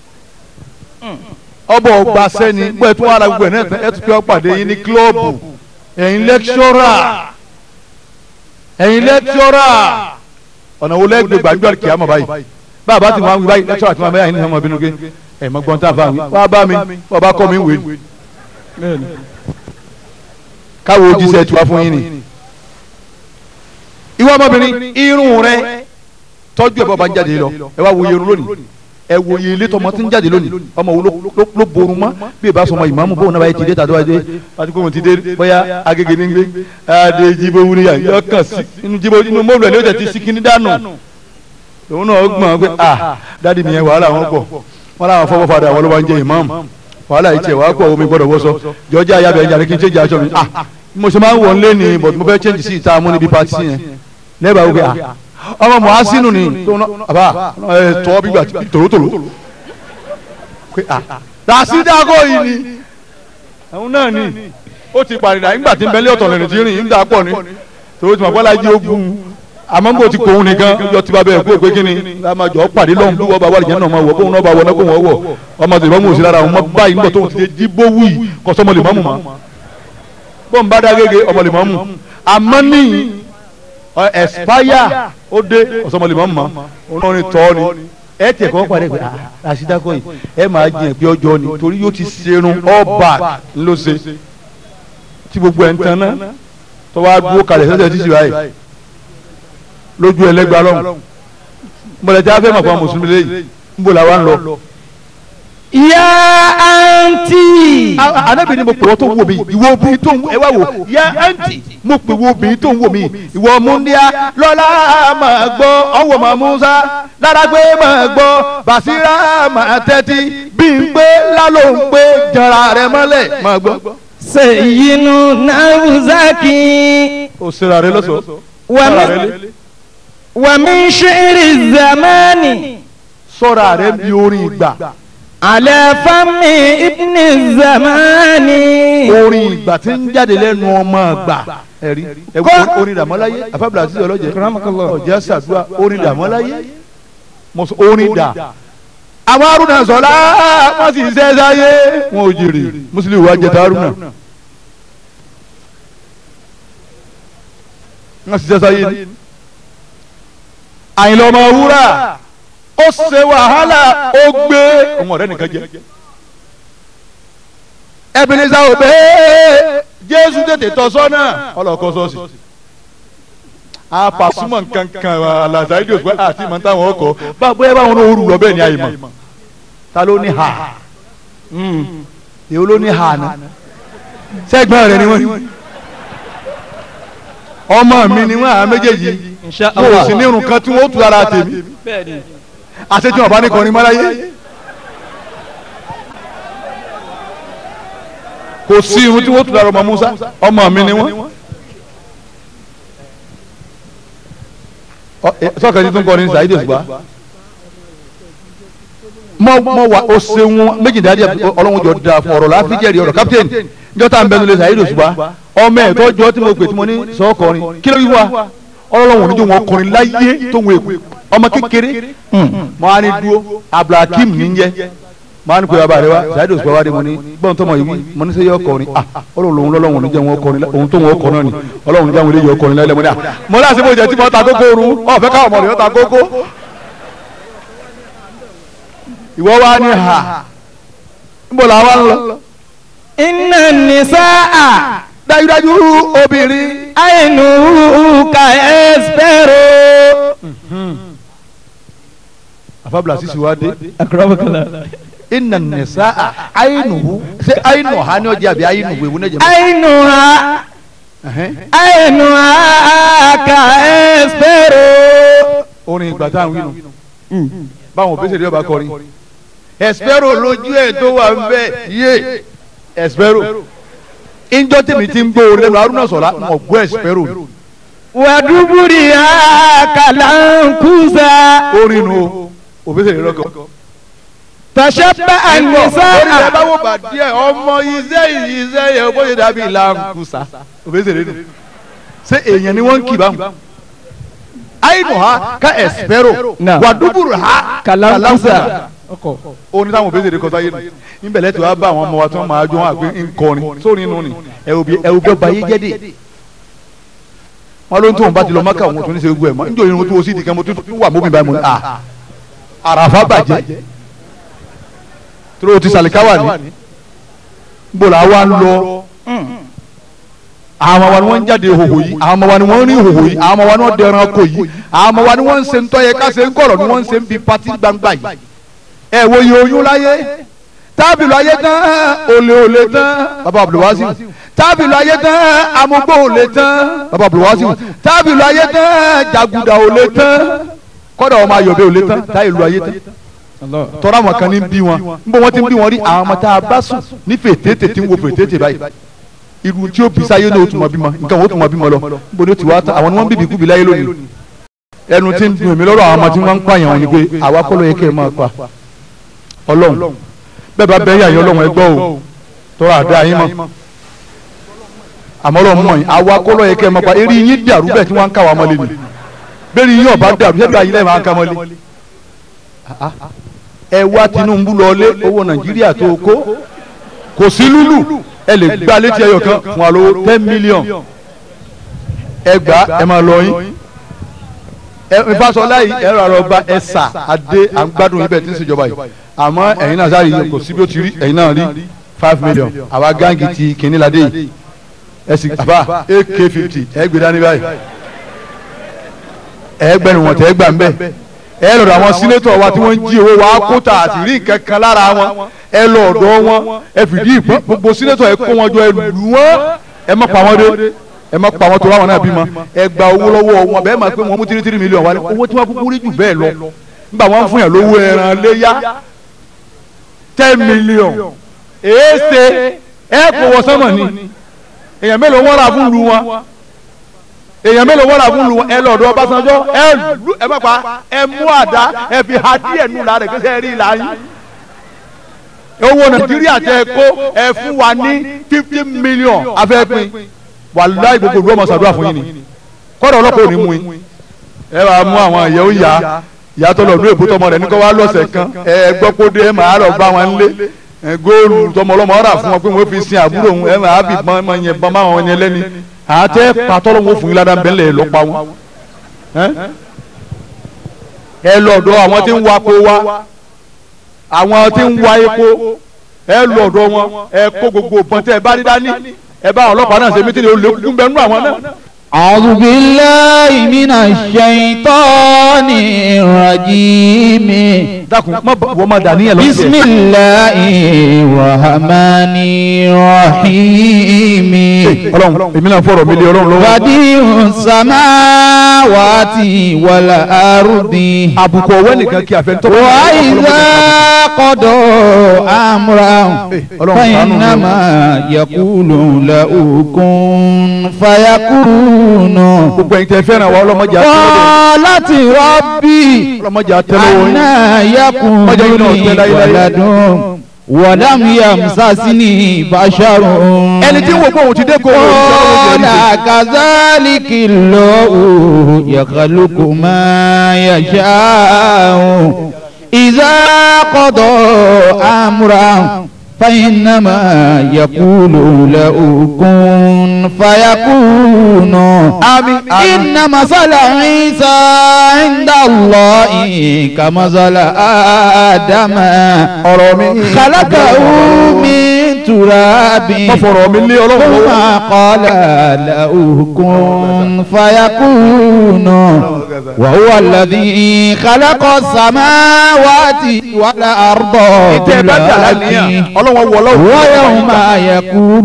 ọbọ̀ gbàṣẹ́ ni bó ẹ tún wà lára gbogbo ẹ̀ náà ẹ tún fi ọ́ pàdé yín ní kílọ̀bù ẹ̀yin lẹ́kṣọ́rà ẹ̀yin lẹ́kṣọ́rà ọ̀nà wo lẹ́gbẹ̀ẹ́ gbàgbọ́ kìámọ̀ báyìí bàbá tí wọn wí báyìí lẹ́tọ́ àti wọn bẹ́ẹ̀ ní ọmọ bínú gé ẹ̀ mọ gbọ́n tá a fà wí wá bá mi wọ́n bá kọ́ mi wé káwo ojúṣe tiwa fún yín ni. ìwọ ọmọbìnrin irun rẹ tọ́jú ẹ̀ bọ́ bá ń jáde lọ ẹ wá wo iye irun lónìí ẹ wo iye ilé tọmọ tí ń jáde lónìí ọmọ wo ló- ló- ló borun mọ́ bí ẹ bá sọ ọmọ ìmáàmù bóun náà bá yẹ ti dé tàdó wáyé àti kóun ti dé bóyá agége ní gbé adé jíbó wúni yà yọ kàn sí inú jíbó inú mọ́ọ̀lù ẹ̀ ló tẹ̀ ti sí kíní dànù òun náà gbọ̀n pé ah dáàdi mi yẹn wàhálà wọn pọ̀ wọn làwọn fọwọ́ padà àwọn ló wá ń jẹ ìmáàmù wàhálà yìí tiẹ̀ wàá pọ̀ omi gbọ́dọ̀ wọ́sọ jọjá ayábẹ̀ ẹ̀jẹ̀ kí n change aṣọ mi ah mo ṣe máa ń wọ̀ nílé ni but mo fẹ́ change sí ìta mú níbi pati sí yẹn lẹ́bàá wípé ah ọmọ mọ̀ásínù ni tó ná àbá ẹ tọ́ bí gbà tòrótòró pé ah dàsídàgọ́ yìí ni àwọn náà ni ó ti pàrìdà nígbà tí ń bẹ́lẹ́ ọ̀tọ̀ lẹ́nu tí ń rìn ń dà pọ̀ ni tòun ti mọ̀ bọ́lá jí ogun àmọ́ bó ti kò òun nìkan yọ ti bá bẹ́ẹ̀ kó o pé kí ni a máa jọ pàdé lọ́hùn bí wọ́n bá wà lìjẹ́ náà máa wọ̀ bóun náà bá wọ̀ náà kó wọ́n wọ̀ ọmọ tèmi ọmọ òsì lára àwọn ọmọ báyìí nígbà tóun ti dé jíbó wù yìí kọ́ sọmọ lè mọ́mù mọ́ bọ́n bá dá gègé ọmọ lè mọ́mù àmọ́ ní ẹ̀spáyà ó dé ọ̀sọ́mọ lè mọ́mù mọ́ òun ní tọ́ ni ẹ tiẹ̀ kọ́ pàdé pé àṣìdákọ́ yìí ẹ máa jiyàn pé ọjọ́ ni torí yóò ti serun ọba ló ṣe tí gbogbo ẹ̀ ń tan náà tó wá dúró kalẹ̀ sẹ́sẹ̀ títí báyìí lójú ẹlẹgba lọhùn mbọlẹ tí a fẹ́ mọ̀ fún mùsùlùmí lẹ́yìn nbọ la wa ń lọ. يا أنتي anabi ni mo pè wọ́n tó ń wò mí ìwọ obìnrin tó ń ẹ wá wò yá àǹtí mo pè wọ́n obìnrin tó ń wò mí ìwọ múndíá lọ́lá máa gbọ́ ọ̀wọ̀ máa Musa lárágbé máa gbọ́ Bàṣírà máa tẹ́tí bí n pé lálọ́ ń pé jọra rẹ mọ́lẹ̀ máa gbọ́. سيدنا زكي o sera rẹ lọ́sọ̀ọ́. ومن, ومن شعر الزمان sọ́ra rẹ bí orin ìgbà على فم ابن الزمان orin ìgbà tí ń jáde lẹ́nu ọmọ ìgbà ẹ̀rí ẹ̀wọ̀n orin dàmọ́láyé àfábìlà àti ọlọ́jẹ́ ọ̀jẹ́ sàdúrà orin dàmọ́láyé mo sọ orin dà àwọn arúnà sọlá wọn sì ṣe sáyé wọn ò jèrè mùsùlùmí wa jẹta arúnà wọn sì ṣe sáyé ni àyìnlá ọmọ wúrà ó ṣe wàhálà ó gbé ọmọ rẹ nìkan jẹ Ebenezer Obey Jésù tètè tọ́ sọ́nà ọlọ́kọ́ sọ́ọ̀sì apàsúmọ̀ nkankan alazaidi òsùpẹ́ àti ìmọ̀ táwọn ọkọ̀ báwo ẹ báwọn olóoru lọ bẹ́ẹ̀ ni àyèmọ̀ ta ló ní ha èwo ló ní ha ni sẹ́gbọ́n rẹ̀ ni wọ́n ọmọ mi ni wọ́n àwọn méjèèjì wọn ò sì ní irun kan tí wọ́n ó tu ara tèmi àṣejù ọ̀bá ní kọrin mọ́láyé kò sí irun tí wọ́n tu ara ọmọ Musa ọmọ mi ni wọ́n. sọ́kàn tí tó ń kọ́ ni Saheed Òṣùpá mọ mọ wa o ṣeun méjìdínláàdì ọlọ́run jọ da fún ọ̀rọ̀ láti jẹ́rìí ọ̀rọ̀ captain njọ́ta ń bẹnu lé Saheed Òṣùpá ọmọ ẹ̀ tọ́jọ́ tí mo pè tí mo ní sọ́ọ̀kọrin kí ló yí wa ọlọ́run òní jẹ́ wọn kọrin láyé tó ń wéku ọmọ kékeré mọ á ní dúró Abdulhakeem ní jẹ́ máa ń pè bàbá rẹ wá ṣáàdì òṣùpá wá dé mo ní gbọ́n tó mọ̀ yìí mo ní sẹ́ yọ ọkọrin ah ọlọ́run lòun lọ́lọ́run níjẹ́ wọn ọkọrin òun tó wọn ọkọ náà ni ọlọ́run níjẹ́ wọn ilé yọ ọkọrin lẹ́lẹ́ mo ní à mo ní àṣẹ mo jẹ́ tí mo ta kókó ru ọ̀fẹ́ káwọn ọmọ rẹ̀ ta kókó ìwọ wá ní ha níbo la wá ń lọ. inna nisaa dájúdájú obìnrin ainu ka espero. àfàbùlà sísè wá dé akramakallah. inna nisaa ainuhu ṣe ainu ha ni ọjà àbí ainuhu ewu náà jẹ mọ́. ainuha Ẹhẹ́n. ainuha ka espero. orin ìgbà tá à ń wí nù báwọn òbí ṣèlérí ọba kọrin espero lójú ẹ tó wà ń bẹ yé espero ìjọ tèmi ti ń gbọ́ orin lẹ́nu arúnà sọ̀rọ̀ mọ̀ gbọ́ espero waduburiha kalankusa. orin nu o òbí ṣèlérí ọkọ. tashabba orí ẹ an-nisaa. bá wò bá díẹ̀ ọmọ iṣẹ́ yìí iṣẹ́ yẹ bó ṣe dàbí lankusa òbí ṣèlérí nu ṣé èèyàn ni wọ́n ń kì bá mu ainu ha ka espero Náà. waduburu ha kalankusa. oní táwọn òbí ṣèlérí kọsá yé nu níbẹ̀lẹ̀ tí wàá bá àwọn ọmọ wa tí wọ́n máa jó wọn àgbẹ̀ ńkọrin sórí inú ni ẹ̀wù bí ẹ̀wù bí ọba yé jẹ́ dé wọn ló ń tó wọn bá ti lọ mọ́kà wọn tó ní ṣe gbogbo ẹ̀ mọ́ níjọ́ irun tó o sì di kan mo tún tún wà mọ́bìn báyìí mo ní à àràfà bàjẹ́ tó o ti sàlìkáwà ní gbọ́dọ̀ àwa ń lọ àwọn ọmọ wa ni wọ́n ń jáde ìhòhò yìí àwọn ọmọ wa ni wọ́n ń rí ìhòhò yìí àwọn ọmọ wa ni wọ́n dẹran kò yìí àwọn ọmọ wa ni wọ́n ń ṣe ń tọ́yẹ ká ṣe ń kọ̀rọ̀ ni wọ́n ń ṣe ń bi pati gbangba yìí ẹ wo iye oyún láyé tábìlì ayé tán olè olè tán bàbá abdulwasi tábìlì ayé tán amúgbó olè tán bàbá abdulwasi tábìlì ayé tán jàgùdà olè tán kọ́dà ọmọ ayọ̀bẹ olè tán táyì lu ayé tán tọ́ra àwọn kan ní bí wọn níbo wọ́n ti ń bí wọn rí àwọn ọmọ tá a bá sùn ní fètètè tí ń wo fètètè báyìí irú tí ó bí sáyé náà ó tún mọ bímọ nǹkan ó tún mọ bímọ lọ níbo ni ó ti wá tán àwọn ni wọ́n ń bíbí kúbi láyé lónìí ẹnu tí ń dùn mí lọ́rọ̀ àwọn ọmọ tí wọ́n ń pààyàn wọn ni pé àwa kọ́ ló yẹ kẹ́ ẹ máa pa ọlọ́run bẹ́ẹ̀ bá bẹ́ẹ̀ yà yín ọlọ́run ẹ gbọ́ o tọ́ra àdá yín mọ́ àmọ́ ọlọ́run mọ̀ yín àwa kọ́ ló yẹ kẹ́ ẹ máa pa eré yín dàrú bẹ́ẹ̀ tí wọ́n ń ká wa mọ́lẹ̀ ni bẹ́ẹ̀ yín ọba dàrú ṣé bẹ́ẹ̀ yín lẹ́ẹ̀ máa ń ká mọ́lẹ̀ ẹ wá Tinubu lọlé owó Nàìjíríà tó kó kò sí lúlù ẹ lè gbá létí ẹyọ kan fún wa lówó ten million ẹ gbà ẹ máa lọ yín ìfàsọlá yìí ẹ̀rọ àrọ̀ba ẹ̀sà adé à ń gbádùn ibẹ̀ tí ń ṣèjọba yìí àmọ́ ẹ̀yin náà sáré yìí kò sí bí ó ti rí ẹ̀yin náà rí five million àwa gáǹgì ti kìnní ládé yìí ẹ sì àbá ak fifty ẹ gbé dání báyìí ẹ gbẹnu wọn tẹ ẹ gbà ń bẹ ẹ lọ́dọ̀ àwọn sínétọ̀ wa tí wọ́n ń jí owó wa kóta àti rí nǹkan kan lára wọn ẹ lọ ọ̀dọ̀ wọn ẹ fìdí ìpín gbogbo sínétọ̀ ẹ kó wọn jọ ẹ lù wọn ẹ má pa wọn dé ẹ má pa wọn tó ráwọn náà bímọ ẹ gba owó lọ́wọ́ wọn bẹ́ẹ̀ máa pé wọn mú tírí tírí mílíọ̀nù wa ní owó tí wọ́n kúkú rí jù bẹ́ẹ̀ lọ nígbà wọn fún yàn lówó ẹran léyà ten million èéṣe ẹ kò wọ sọmọ ni èèyàn mélòó wọn rà fún lu wọn èèyàn mélòó wọn rà fún lu wọn ẹ lọ́dọ̀ Ọbásanjọ́ ẹ lu ẹ má pa ẹ mú àdá ẹ fi ha díẹ̀ nù la rẹ̀ kí sẹ́ rí ìlà yín owó Nàìjíríà tẹ kó ẹ fún wa ní fifty million afẹ́pin wàláì gbogbo ìlú ọmọ sàdúrà fún yín ni kọ́dọ̀ ọlọ́pàá ò ní mú yín ẹ wàá mú àwọn ìyẹ́ ó yá ìyàtọ̀ lọ́dún èbó tọmọ rẹ̀ ní kọ́ wá lọ́sẹ̀ kan ẹ gbọ́ kó dé ẹ máa lọ bá wọn lé ẹ góòlù tọmọ ọlọ́mọ ọ̀rà fún wọn pé wọ́n fi sin àbúrò òun ẹ máa bì bọ́n máa yẹn bọ́n máa wọn yẹn lẹ́ni àtẹ patọ́lọ́wọ́ fún yín ládàá bẹ́ẹ̀ lẹ̀ lọ́ pa wọn. ẹ lọ́dọ̀ àwọn tí ń wa kó wa àwọn tí ń wa epo ẹ lọ́dọ̀ wọn ẹ kó gbogbo òpin tẹ ẹ bá rí dání ẹ bá ọlọ́pàá náà ṣe mítìrì olókùn bẹ́ẹ̀ nú àwọn náà. أعوذ بالله من الشيطان الرجيم dákun má wọ́n máa dà níyàn lọ sí بسم ẹ. الله الرحمن الرحيم ọlọ́run èmi náà fọ̀rọ̀ mi lé ọlọ́run lọ́wọ́. بديع السماوات والأرض àbùkù ọ̀wẹ́ nìkan kí àfẹ́ tọ́pọ̀. وإذا قضى أمرا Ọlọ́run ṣàánú mi o. فإنما يقول له كن فيكون gbogbo ẹ̀yin tẹ́ fẹ́ràn wa ọlọ́mọdé àtẹlẹ́wọ̀ قالت ربي ọlọ́mọdé àtẹlẹ́wọ̀ yín. أنا يكون Ọjọ́ yìí náà لي tẹ́ láyé láyé. ولد ولم يمسسني بشر ẹni tí ń wo pé òun ti dé kó o قال كذلك الله يخلق ما يشاء إذا قضى أمرا فإنما يقول له كن فيكون آمين. إن مثل عيسى عند الله كمثل آدم خلقه من تراب Má fọ̀rọ̀ mi lé Ọlọ́run ثم lọ́wọ́. قال له كن فيكون وهو الذي خلق السماوات والأرض ìtẹ́ ẹ bá jà lánìyàn ọlọ́wọ́ wọ ọlọ́wọ́. ويوم يقول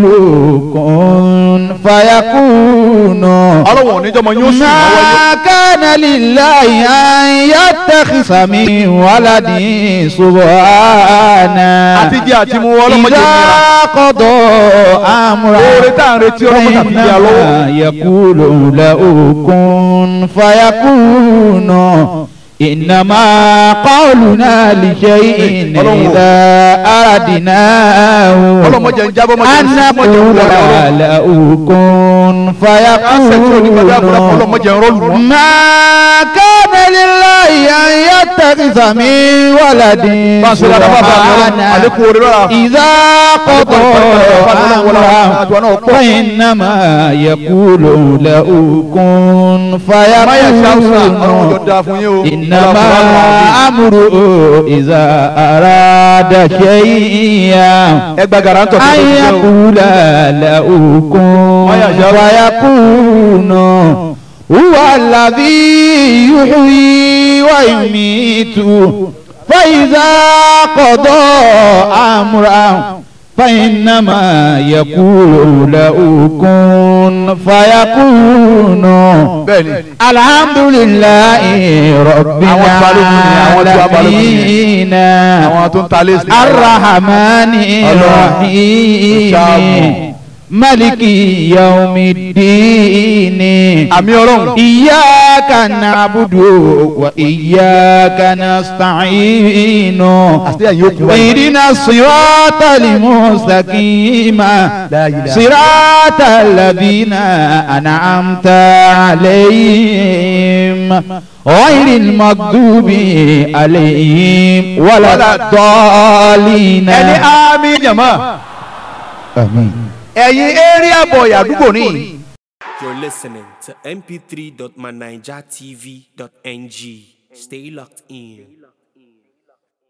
كن فيكون ọlọ́wọ́ oníjọ́mọ yóò sì máa wáyé. ما كان لله أن يتخذ من ولد سبحانه àti jẹ́ àti mú ọlọ́mọ jẹ́ إذا nira. قضى أمرا oore tá à ń retí ọlọ́mọ tàbí jẹ́ alọ́wọ́. فإنما يقول له كن فيكون إنما قولنا لشيء Ọlọ́run. إذا أردناه ọlọ́mọ jẹ́ ń jábọ́ mọ́ jẹ́ أن ń sí mọ́ jẹ́ ń نقول wọlé ọlọ́run. له كن Káṣẹ̀ tí onígbàdá àbúrò فيكون ọlọ́mọ jẹ́ ń rọ́ọ̀lù wọn. ما كان لله أن يتخذ من ولد bá a ṣe dáadáa bá a bá a lọ سبحانه àlékún oore lọ́la. إذا قضى أمرا فإنما يقول له كن má yẹ ṣe àwùsà ọlọ́run jọ فيكون dáa fún yín o. إنما أمره إذا أراد شيئا ẹ gba garantọ tó أن tó ṣe o. يقول له كن ما يشاء. فيكون هو الذي يحيي ويميت فإذا قضى أمرا فإنما يقول له كن فيكون bẹ́ẹ̀ni الحمد لله رب Àwọn balógun ni, àwọn tí wàá balógun ni. العالمين àwọn tó ń ta lé sí. الرحمن Ọlọ́run. الرحيم Ṣáàmù. ملك يوم الدين àmì ọlọ́run. إياك نعبد وإياك نستعين àti ẹ̀yin ó kú wáyé. اهدنا الصراط المستقيم لا إله. صراط الذين أنعمت عليهم غير المغضوب عليهم ولا الضالين ẹni àmì jàmá. آمين ẹ̀yin area boy àdúgbò ní. You're listening to mp3.manijatv.ng. Stay locked in.